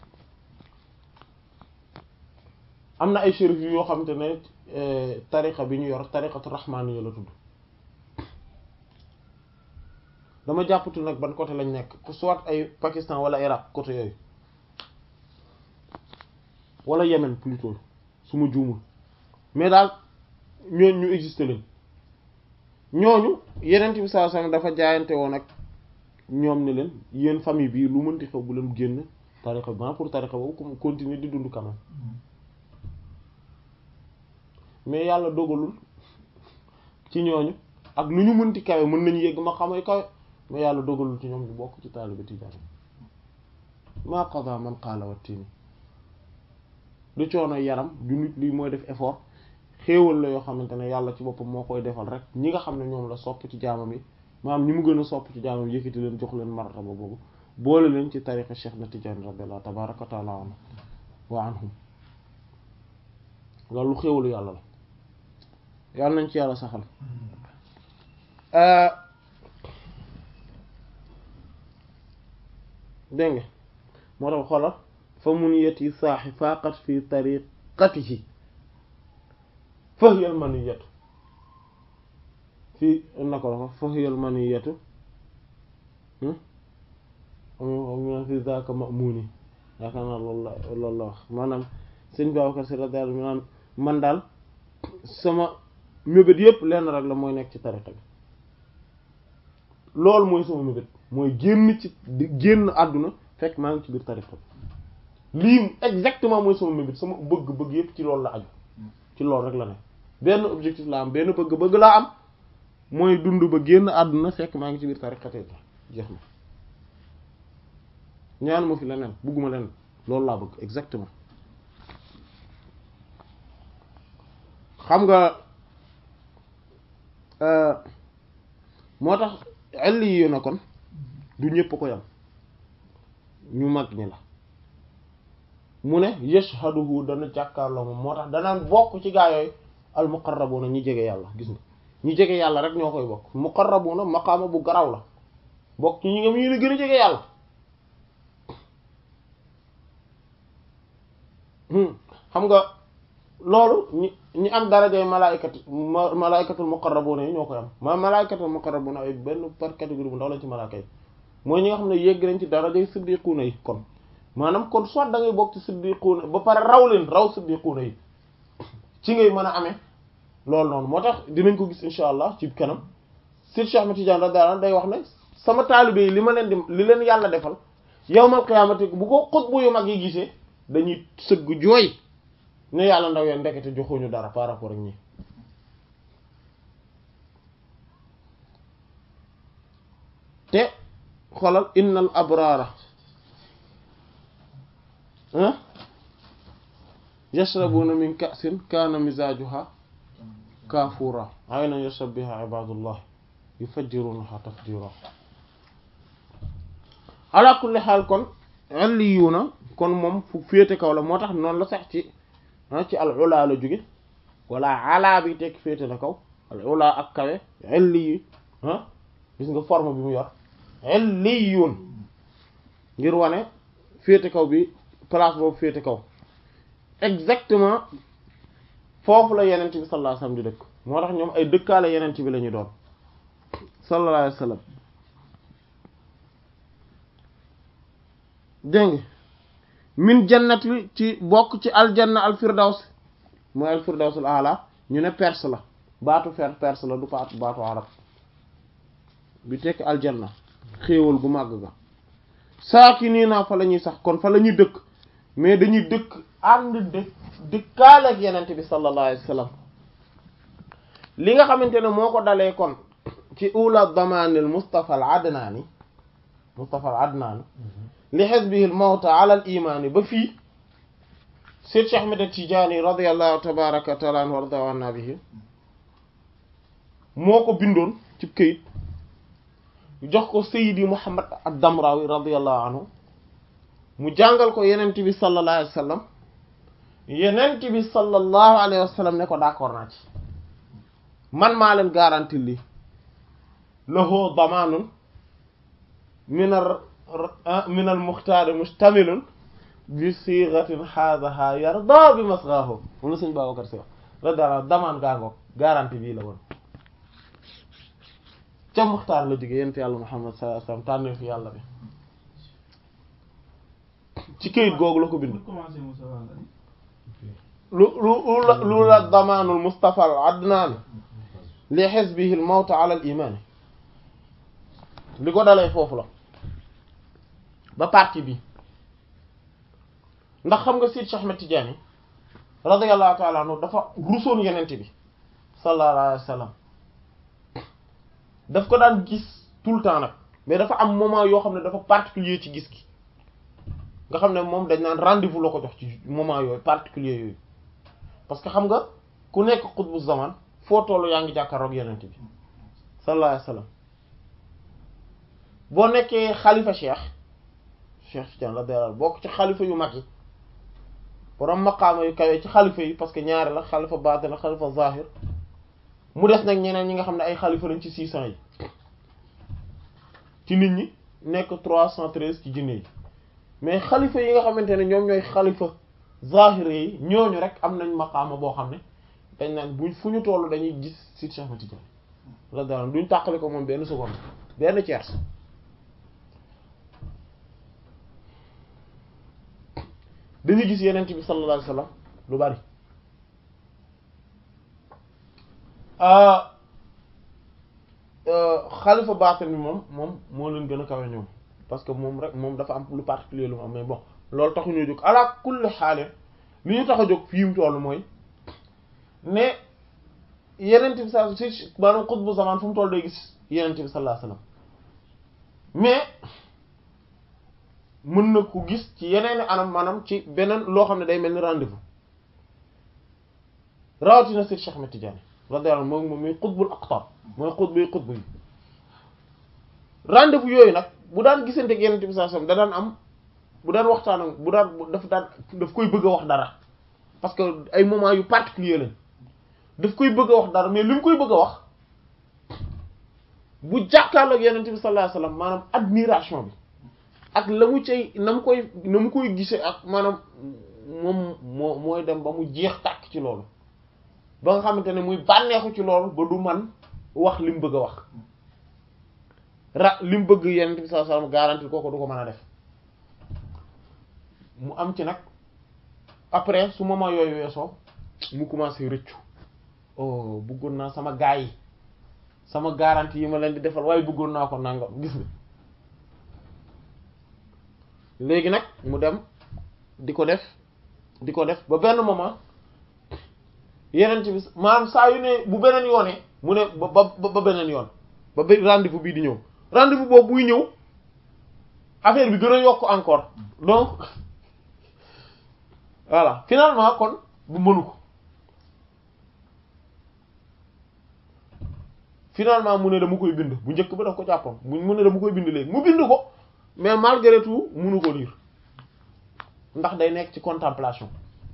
am na ay shérif yoo xamante ne tariqa bi ñu yor tariqatu rahmaniya la tudd dama jàppatu nag ban côté lañ nekk soit ay Pakistan wala Irak côté yooyu wala Yémen plutôt su ma juumul mais daal ñooñu ñu existé lañ ñooñu yenent bi sallallahu alayhi wasallam dafa jaayante woon ak ñoom ne leen yéen famille bi lu mënti xew bu leen génn tariqa bi pour tariqa boobu comme continuer di dund quand même mais yàlla dogalul ci ñooñu ak lu ñu mënti kawe mën nañu yegg ma xamay kawe mais yàlla dogalul ci ñoom ñu bokk ci taalibe tijaan maa qada man qaala wattini du coono yaram du nit li mooy def effort xéewal la yoo xamante ne yàlla ci boppam moo koy defal rek ñi nga xam ne ñoom la sopp ci jaamam yi maanaam ñi mu gën a sopp ci jaamam yëkkati leen jox leen martaba boobu boole leen ci tariqa Cheikh na Tijaan radiyallahu tabaraka wa taala anhu wa anhum loolu lu xéewalu yàlla la yàlla nañ ci yàlla saxal dégg nga moo tax xoolal fa mun yeti saaxi faqat fi tariqatihi fahyal maniyatu fii na ko la ko fahyal maniyatu am fi zaka ma'muni yaakaar naa loolu la loolu la wax maanaam sëñ Babacar Si radiyallahu anhu man daal sama mébét yépp lenn rek la mooy nekk ci tariqa bi loolu mooy sama mébét mooy génn ci génn àdduna fekk maa ngi ci biir tariqa bi lii exactement mooy sama mébét sama bëgg-bëgg yépp ci loolu la aju ci loolu rek la ne benn objectif la am benn bëgg-bëgg laa am mooy dund ba génn àdduna fekk maa ngi ci biir tariqa bi jeex na ñaanu ma fi leneen bëgguma leneen loolu laa bëgg exactement xam nga moo tax elli yi na kon du ñépp ko yam ñu mag ñi la mu ne yashhaduhu dana jàkkaarloo moom moo tax danaan bokk ci gaa yooyu al muqarrabuna ñi jege yàlla gis nga ñi jege yàlla rek ñoo koy bokk muqarrabuna maqaama bu garaw la bokk ci ñi nga mu ñu gën a jege yàlla xam nga loolu ñi ñi am darajay malaayikatu malaayikatul muqarrabuna yi ñoo koy am ma malaayikatul muqarrabuna ay benn par catégorie bu ndaw lañ ci malaaka yi mooy ñi nga xam ne yegg nañ ci darajay siddiquuna yi kon maanaam kon soit da ngay bokk ci siddiquuna ba pare raw leen raw siddiquuna yi ci ngay mën a amee loolu noonu moo tax dinañ ko gis insha allah ci kanam Seydi Cheikh Ahmed Tidiane radiyallahu anhu day wax ne sama taalibe yi li ma leen di li leen yàlla defal yawmal qiyaamati bu ko xutbu yu mag yi gisee dañuy sëgg jooy ne yàlla ndaw yeen ndekete joxuñu dara par rapport ak ñi te xoolal innal abraara ah yashrabuna min ka'sin kaana mizaajuha kaafuura aynan yashrab biha ibadullah yufajjirunaha tafjira ala kulli xaal kon illiyuuna kon moom fu féete kaw la moo tax noonu la sax ci ci al ula la jóge wala ala bi tekk féete na kaw al ula ak kawe illiyu ah gis nga forme bi mu yor illiyuun ngir wane féete kaw bi place boobu féete kaw exactement foofu la yenent bi sallallahu alayhi wasallam di dëkk moo tax ñoom ay dëkkaale yenent bi la ñu doon sallallahu alayhi wasallam dégg nga min jannati ci bokk ci aljanna al firdaws mooy al firdawsul ala ñu ne perse la baatu fer perse la du baatu baatu arab bi tekk aljanna xéewal gu màgg ga saaki nii naa fa la ñuy sax kon fa la ñuy dëkk mais dañuy dëkk ànd dëkk dëkkaale ak yenente bi sallallahu alayhi wa sallam li nga xamante ne moo ko dalee kon ci ula damanil mustafa al adnaani mustafa al adnaani li hizbihi al mawta ala al imaani ba fii Seyd Cheikh Ahmed Tidiane radiyallahu tabaraka wa taala anhu warda anna bihi moo ko bindoon ci këyit jox ko Seydi Muhammad ad-Damrawi radiyallahu anhu mu jàngal ko yenent bi sallallahu alayhi wa sallam yenent bi sallallahu alayhi wa sallam ne ko d'accord naa ci man maa leen garanti lii lahu damanun min al min al muxtaari mustamilun bi sigatin haadaha yarda bi masghahu moom la sëñ Babacar Si wax radiyallahu damaan gaangoog garanti bii la woon ca muxtaar la jóge yent yàlla Muhammad sallallahu alayhi wa sallam tànne fi yàlla bi ci këyit googu la ko bind lu lu lu la damaanul Mustafa al Adnaani li hizbihi al mawt ala al iman li ko dalee foofu la ba partie bi ndax xam nga Seydi Cheikh Ahmed Tidiane radiyallahu ta'ala anhu dafa rusoon yenente bi sallallahu alayhi wa sallam daf ko daan gis tout le temps nag mais dafa am moment yoo xam ne dafa particulier ci gis gi nga xam ne moom dañ naan rendez-vous la ko jox ci moment yooyu particulier yooyu parce que xam nga ku nekk xutbu zaman foo tollu yaa ngi jàkkaarloog yenente bi sallallahu alayhi wa sallam boo nekkee xalifa cheikh cheikh Tidiane la deral bokk ci xalifa yu mag yi borom maqaama yu kawee ci xalifa yi parce que ñaari la xalifa baatin la xalifa zahir mu des nag ñeneen ñi nga xam ne ay xalifa lañ ci six cent yi ci nit ñi nekk trois cent treize ci jinne yi mais xalifa yi nga xamante ne ñoom ñooy xalifa zahir yi ñooñu rek am nañ maqaama boo xam ne dañ naan buñ fu ñu toll dañuy gis si Cheikh Ahmed Tidiane la deral duñ tàqali ko moom benn seconde benn tiers dañuy gis yeneen bi sallallahu alayhi wasallam lu bari xalifa baatin bi moom moom moo leen gën a kawe ñoom parce que moom rek moom dafa am lu particulier lu mu am mais bon loolu taxu ñoo jóg ala kulli xaale li ñu tax a jóg fii mu toll mooy ne yeneen bi sa si maanaam xutbu zaman fu mu toll day gis yeneen bi sallallahu alayhi wasallam mais mën na ko gis ci yeneen anam maanaam ci beneen loo xam ne day mel ni rendez-vous rawatina Seydi Cheikh Ahmed Tidiane radiyallahu anhu moom moom mooy xutbul aqtab mooy xutbu yi xutbu yi rendez-vous yooyu nag bu daan gisante ak Yonent bi sallallahu alayhi wasallam da daan am bu daan waxtaan ak bu daan daf daan daf koy bëgg a wax dara parce que ay moments yu particulier lañ daf koy bëgg a wax dara mais li mu koy bëgg a wax bu jàkkaarloo ak Yonent bi sallallahu alayhi wasallam maanaam admiration bi ak la mu cay na mu koy na mu koy gisee ak maanaam moom moo mooy dem ba mu jeex tàkk ci loolu ba nga xamante ne muy bànneexu ci loolu ba du man wax li mu bëgg a wax ra li mu bëgg yenent bi sallallahu alayhi wasallam garanti kooku du ko mën a def mu am ci nag après su moment yooyu weesoo mu commencé rëccu oh bëggoon naa sama gaay yi sama garantie yi ma leen di defal waaye bëggoon naa ko nangam gis nga léegi nag mu dem di ko def di ko def ba benn moment yeneen bi maanaam saa yu ne bu beneen yoonee mu ne ba ba ba beneen yoon ba ba rendez-vous bii di ñëw rendez-vous boobu buy ñëw affaire bi gën a yokk encore donc voilà finalement kon bu mënu ko finalement mu ne dama koy bind bu njëkk ba daf ko jàppoon mu ne dama koy bind léegi mu bind ko mais malgré tout mënu ko lire ndax day nekk ci contemplation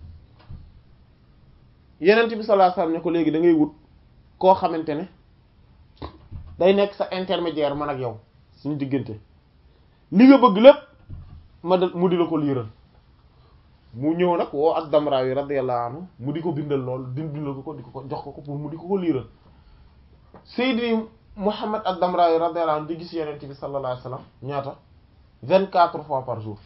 yenent bi sallallahu alayhi wasallam ne ko léegi da ngay wut koo xamante ne day nekk sa intermédiaire man ak yow suñu diggante li nga bëgg lépp ma de mu di la ko liiral mu ñëw nag woo ak Damraawi radiyallahu anhu mu di ko bindal lool di bindal ko ko di ko jox ko ko pour mu di ko ko liiral Seydi Muhammad ak Damraawi radiyallahu anhu di gis yenent bi sallallahu alayhi wasallam ñaata vingt-quatre fois par jour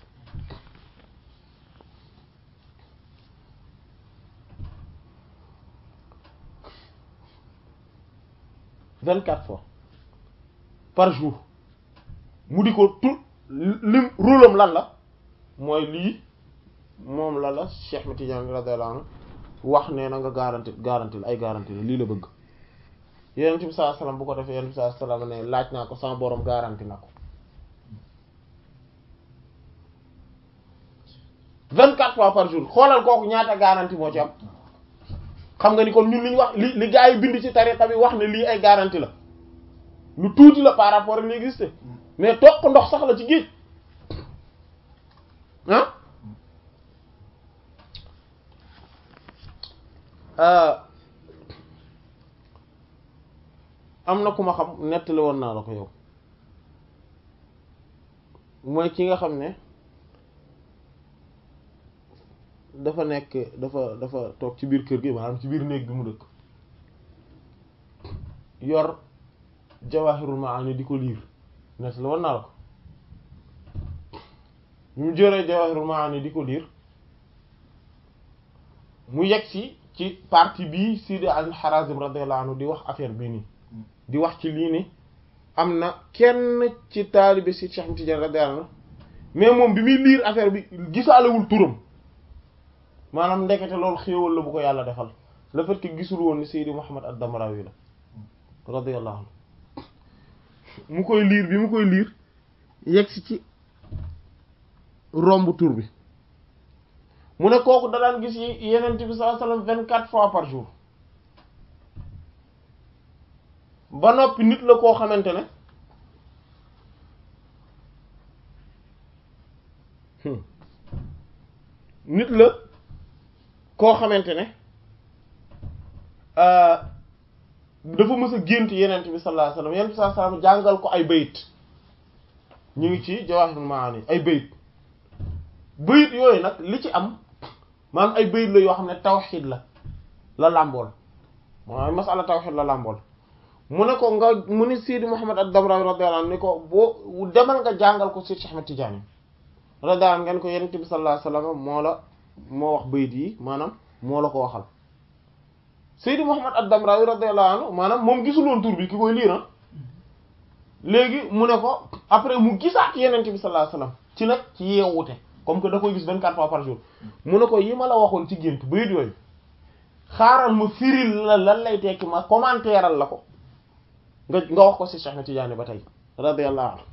vingt-quatre fois par jour mu di ko tout lim rôlam lan la mooy lii moom la la Cheikh Ahmed Tidiane radiyallahu anhu wax nee na nga garanti garanti la ay garanti la lii la bëgg Yonent bi sallallahu alayhi wasallam bu ko defee Yonent bi sallallahu alayhi wasallam ne laaj naa ko sama borom garanti na ko vingt-quatre fois par jour xoolal kooku ñaata garanti moo ci am xam nga ni kon ñun li ñu wax li li gaa yi bind ci tariqa bi wax ne lii ay garantie la lu tuuti la par rapport ak li existe mais toog ko ndox sax la ci géej ah am na ku ma xam nettali woon naa la ko yow mooy ki nga xam ne dafa nekk dafa dafa toog ci biir kër gi maanaam ci biir néeg bi mu dëkk yor jawahirul maani di ko liir net la war naa la ko bi mu jëree jawahirul maani di ko liir mu yegg si ci partie bii Sidi al-Harazim radiyallahu anhu di wax affaire bii nii di wax ci lii ni am na kenn ci taalibe si Cheikh Tidiane radiyallahu anhu mais moom bi muy liir affaire bi gisaalewul turam maanaam ndekete loolu xéewal la bu ko yàlla defal le fait que gisul woon ni Seydi Muhammad ad-Damrawi la radiyallahu anhu mu koy liir bi mu koy liir yegsi ci romb tur bi mu ne kooku da daan gis yi yenent bi sallallahu alayhi wasallam vingt-quatre fois par jour ba noppi nit la koo xamante ne nit la koo xamante ne dafa mës a gént yenent bi sallallahu alayhi wasallam yenent bi sallallahu alayhi wasallam jàngal ko ay bayit ñu ngi ci Jawahirul Maani ay bayit bayit yooyu nag li ci am maanaam ay bayit la yoo xam ne tawxiid la la làmbool maanaam masala tawxiid la làmbool mu ne ko nga mu ni Sidi Muhammad ad-Damrawi radiyallahu anhu ni ko boo demal nga jàngal ko Sidi Cheikh Ahmed Tidiane radiyallahu anhu ngeen ko yenent bi sallallahu alayhi wasallam moo la moo wax bayit yi maanaam moo la ko waxal Seydi Muhammad ad-Damrawi radiyallahu anhu maanaam moom gisuloon tur bi ki koy lii na léegi mu ne ko après mu gisaat yenente bi sallallahu alayhi wasallam ci nag ci yeewute comme que da koy gis vingt-quatre fois par jour mu ne ko yi ma la waxoon ci gént bayit yooyu xaaral ma firil la lan lay tekki ma commentéral la ko nga nga wax ko ci Cheikh Tidiane ba tey radiyallahu anhu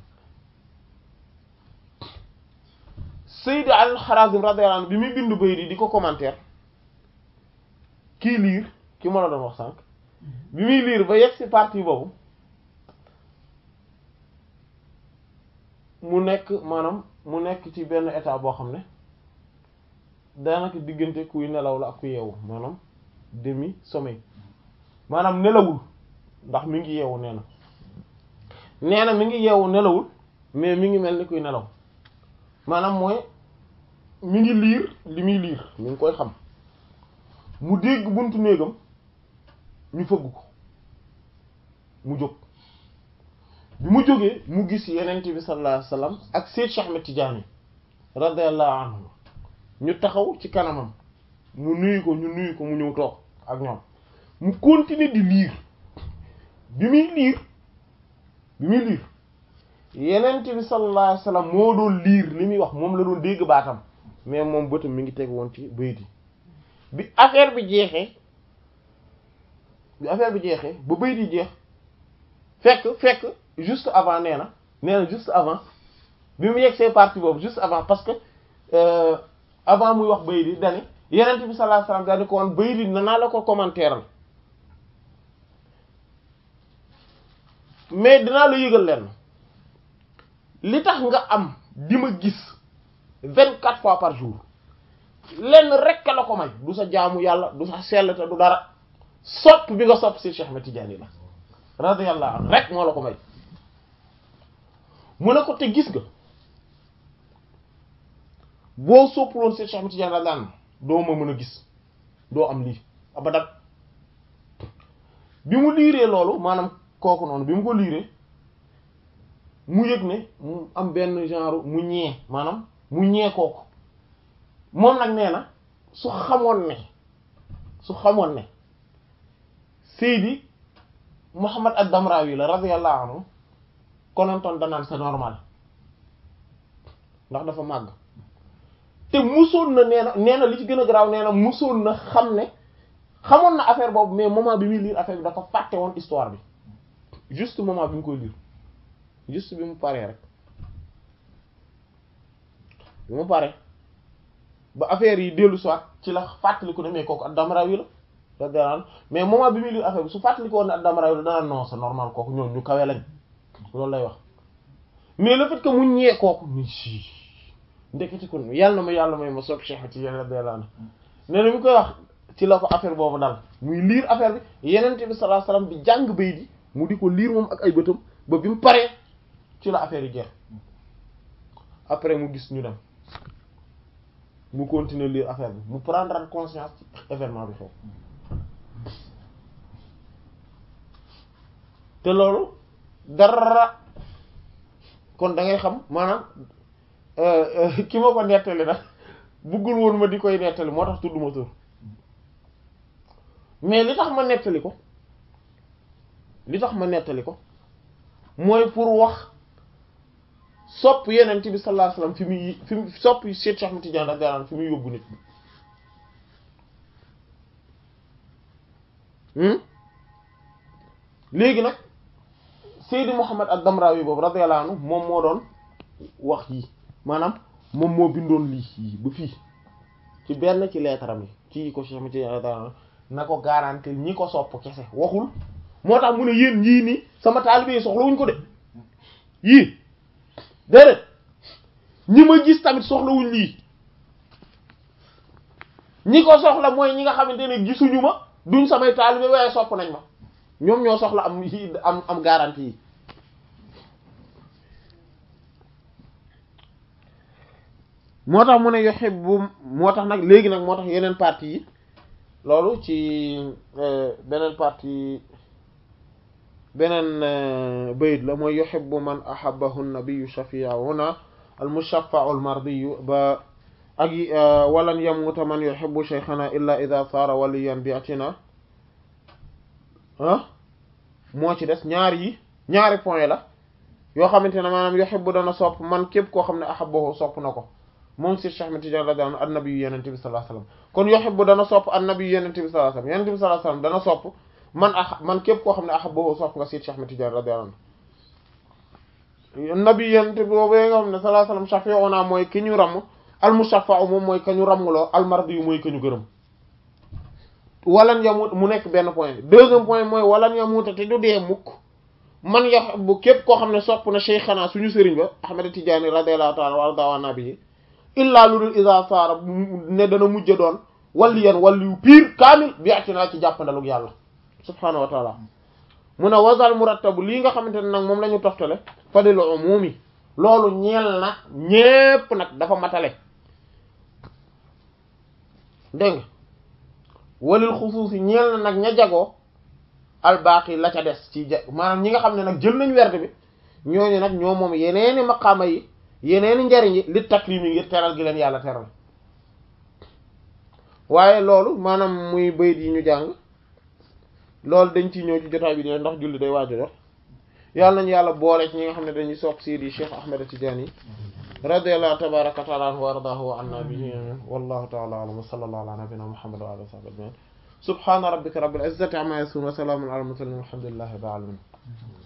Seydi al-Harazim radiyallahu anhu bi muy bindu bayit yi di ko commentaire kii liir ki ma la doon wax sànq bi muy liir ba yegg ci partie boobu mu nekk maanaam mu nekk ci benn état boo xam ne daanaka diggante kuy nelaw la ak ku yeewu maanaam demi sommeil maanaam nelawul ndax mi ngi yeewu nee na nee na mi ngi yeewu nelawul mais mi ngi mel ni kuy nelaw maanaam mooy mi ngi liir li muy liir mi ngi koy xam mu dégg buntu néegam ñu fëgg ko mu jóg bi mu jógee mu gis yenent bi sallallahu alayhi wasallam ak Seyd Cheikh Ahmed Tidiane radiyallahu anhu ñu taxaw ci kanamam mu nuyu ko ñu nuyu ko mu ñëw toog ak ñoom mu continuer di liir bi muy liir bi muy liir yenent bi sallallahu alayhi wasallam moo doon liir li muy wax moom la doon dégg baatam mais moom bëtam mi ngi teg woon ci bayit yi bi affaire bi jeexee bi affaire bi jeexee ba bayit yi jeex fekk fekk juste avant nee na nee na juste avant bi mu yegg see partie boobu juste avant parce que euh, avant muy wax bayit yi dani yenent bi sallallahu alayhi wasallam daal di ko woon bayit yi nanaa la ko commentaire mais dinaa la yëgal leen li tax nga am di ma gis vingt quatre fois par jour lenn rek la ko may du sa jaamu yàlla du sa sell te du dara sopp bi nga sopp si Cheikh Ahmed Tidiane la radiyallahu anhu rek moo la ko may mu ne ko te gis nga boo soppuloon si Cheikh Ahmed Tidiane radiyallahu anhu doo ma mën a gis doo am lii abadan bi mu liiree loolu maanaam kooku noonu bi mu ko liiree mu yëg ne mu am benn genre mu ñee maanaam mu ñee kooku moom nag nee na su xamoon ne su xamoon ne Seydi Muhammad ad-Damrawi la radiyallahu anhu konontoon danaan c'est normal ndax dafa màgg te musoon na nee na nee na li ci gën a garaaw nee na musoon na xam ne xamoon na affaire boobu mais moment bi muy lire affaire bi dafa fàtte woon histoire bi juste moment bi mu koy lire juste bi mu paree rek bi mu paree ba affaire yi dellu soit ci la fàttaliku ne mais kooku ad-Damrawi la radiyallahu anhu mais moment bi muy lire affaire bi su fàttaliku woon ne ad-Damrawi la danaa non c'est normal kooku ñoom ñu kawe lañ loolu lay wax mais le fait que mu ñee kooku ni si ndeketi kon yàlla na ma yàlla may ma sopp Cheikh ci yàlla radiyallahu anhu nee na mi koy wax ci la ko affaire boobu dal muy lire affaire bi yenente bi sallallahu alayhi wasallam di jàng bay di mu di ko lire moom ak ay bëtam ba bi mu paree ci la affaire yi jeex après mu gis ñu dem mu continuer lire affaire bi mu prendre conscience ci événement bi foofu te loolu dara kon da ngay xam maanaam ki ma ko nettali nag buggul woon ma di koy nettali moo tax tudd ma tur mais li tax ma nettali ko li tax ma nettali ko mooy pour wax sopp yenent bi sallallahu alayhi wasallam fi muy fi mu sopp Cheikh Ahmed Tidiane radiyallahu anhu fi muy yóbbu nit léegi nag Seydi Muhammad ad-Damrawi boobu radiyallahu anhu moom moo doon wax yi maanaam moom moo bindoon lii yi ba fii ci benn ci leetaram yi ci ko Cheikh Ahmed Tidiane radiyallahu anhu na ko garantir ñi ko sopp kese waxul moo tax mu ne yéen yii nii sama taalibe yi soxla wuñ ko de yii déedéet ñi ma gis tamit soxlawuñ lii ñi ko soxla mooy ñi nga xamante ne gisuñu ma duñ samay taalibe waaye sopp nañ ma ñoom ñoo soxla am am am garantie yi moo tax mu ne yuhibbu moo tax nag léegi nag moo tax yeneen partie yi loolu ci beneen partie beneen bayit la mooy yuhibbu man ahabbahu an-nabiyyu shafi'una al-mushaffa'u al-mardiyyu ba ak walan yamuta man yuhibbu shaykhana illa idha sara waliyan bi'atina ah moo ci des ñaar yi ñaari point la yoo xamante ne maanaam yuhibbu dana sopp man képp koo xam ne ahabbahu sopp na ko moom si Cheikh Ahmed Tidiane radiyallahu anhu an-nabiyyu yenente bi sallallahu alayhi wasallam kon yuhibbu dana sopp an-nabiyyu yenente bi sallallahu alayhi wasallam yenente bi sallallahu alayhi wasallam dana sopp man ah man képp koo xam ne ahabbahu sopp nga si Cheikh Ahmed Tidiane radiyallahu anhu nabi yenente boobu nga xam ne sallallahu alayhi wasallam shafi'una mooy ki ñu ramm al-mushaffa'u moom mooy ka ñu rammloo al-mardi mooy ka ñu gërëm walan yamut mu nekk benn point deuxième point mooy walan yamuta te du dee mukk man yuhibbu képp koo xam ne sopp na shaykhana suñu sëriñ ba Ahmed Tidiane radiyallahu ta'ala wa radawa nabi illaa lu dul isa saara ne dana mujj doon walliyan walliyu piir kaamil bi ati naa ci jàppandalug yàlla subhaanahu wa taala mu ne wasal murattabu lii nga xamante ne nag moom la ñu toftale fadil umumi loolu ñeel na ñépp nag dafa matale dégg nga walil xusuusi ñeel na nag ña jagoo albaaqi la ca des ci ja maanaam ñi nga xam ne nag jël nañ werd bi ñooñu nag ñoo moom yeneeni maqaama yi yeneeni njariñ yi li takrimi ngir teral gi leen yàlla teral waaye loolu maanaam muy bayit yi ñu jàng loolu dañ ciy ñëw ci jotaay bi dina ndax julli day waaju jot yàlla nañu yàlla boole ci ñi nga xam ne dañuy sopp Seydi Cheikh Ahmed Tidiane yi radiyallahu tabaraka wa taala anhu wa ardaahu wa anna bihi wallahu ta'ala a'lam wa sallallahu ala nabiyyina muhammad wa alihi wa sahbihi ajma'in subhana rabbika rabbil izzati amma yasifun wa salamun ala al mursalin walhamdulillahi rabbil alamin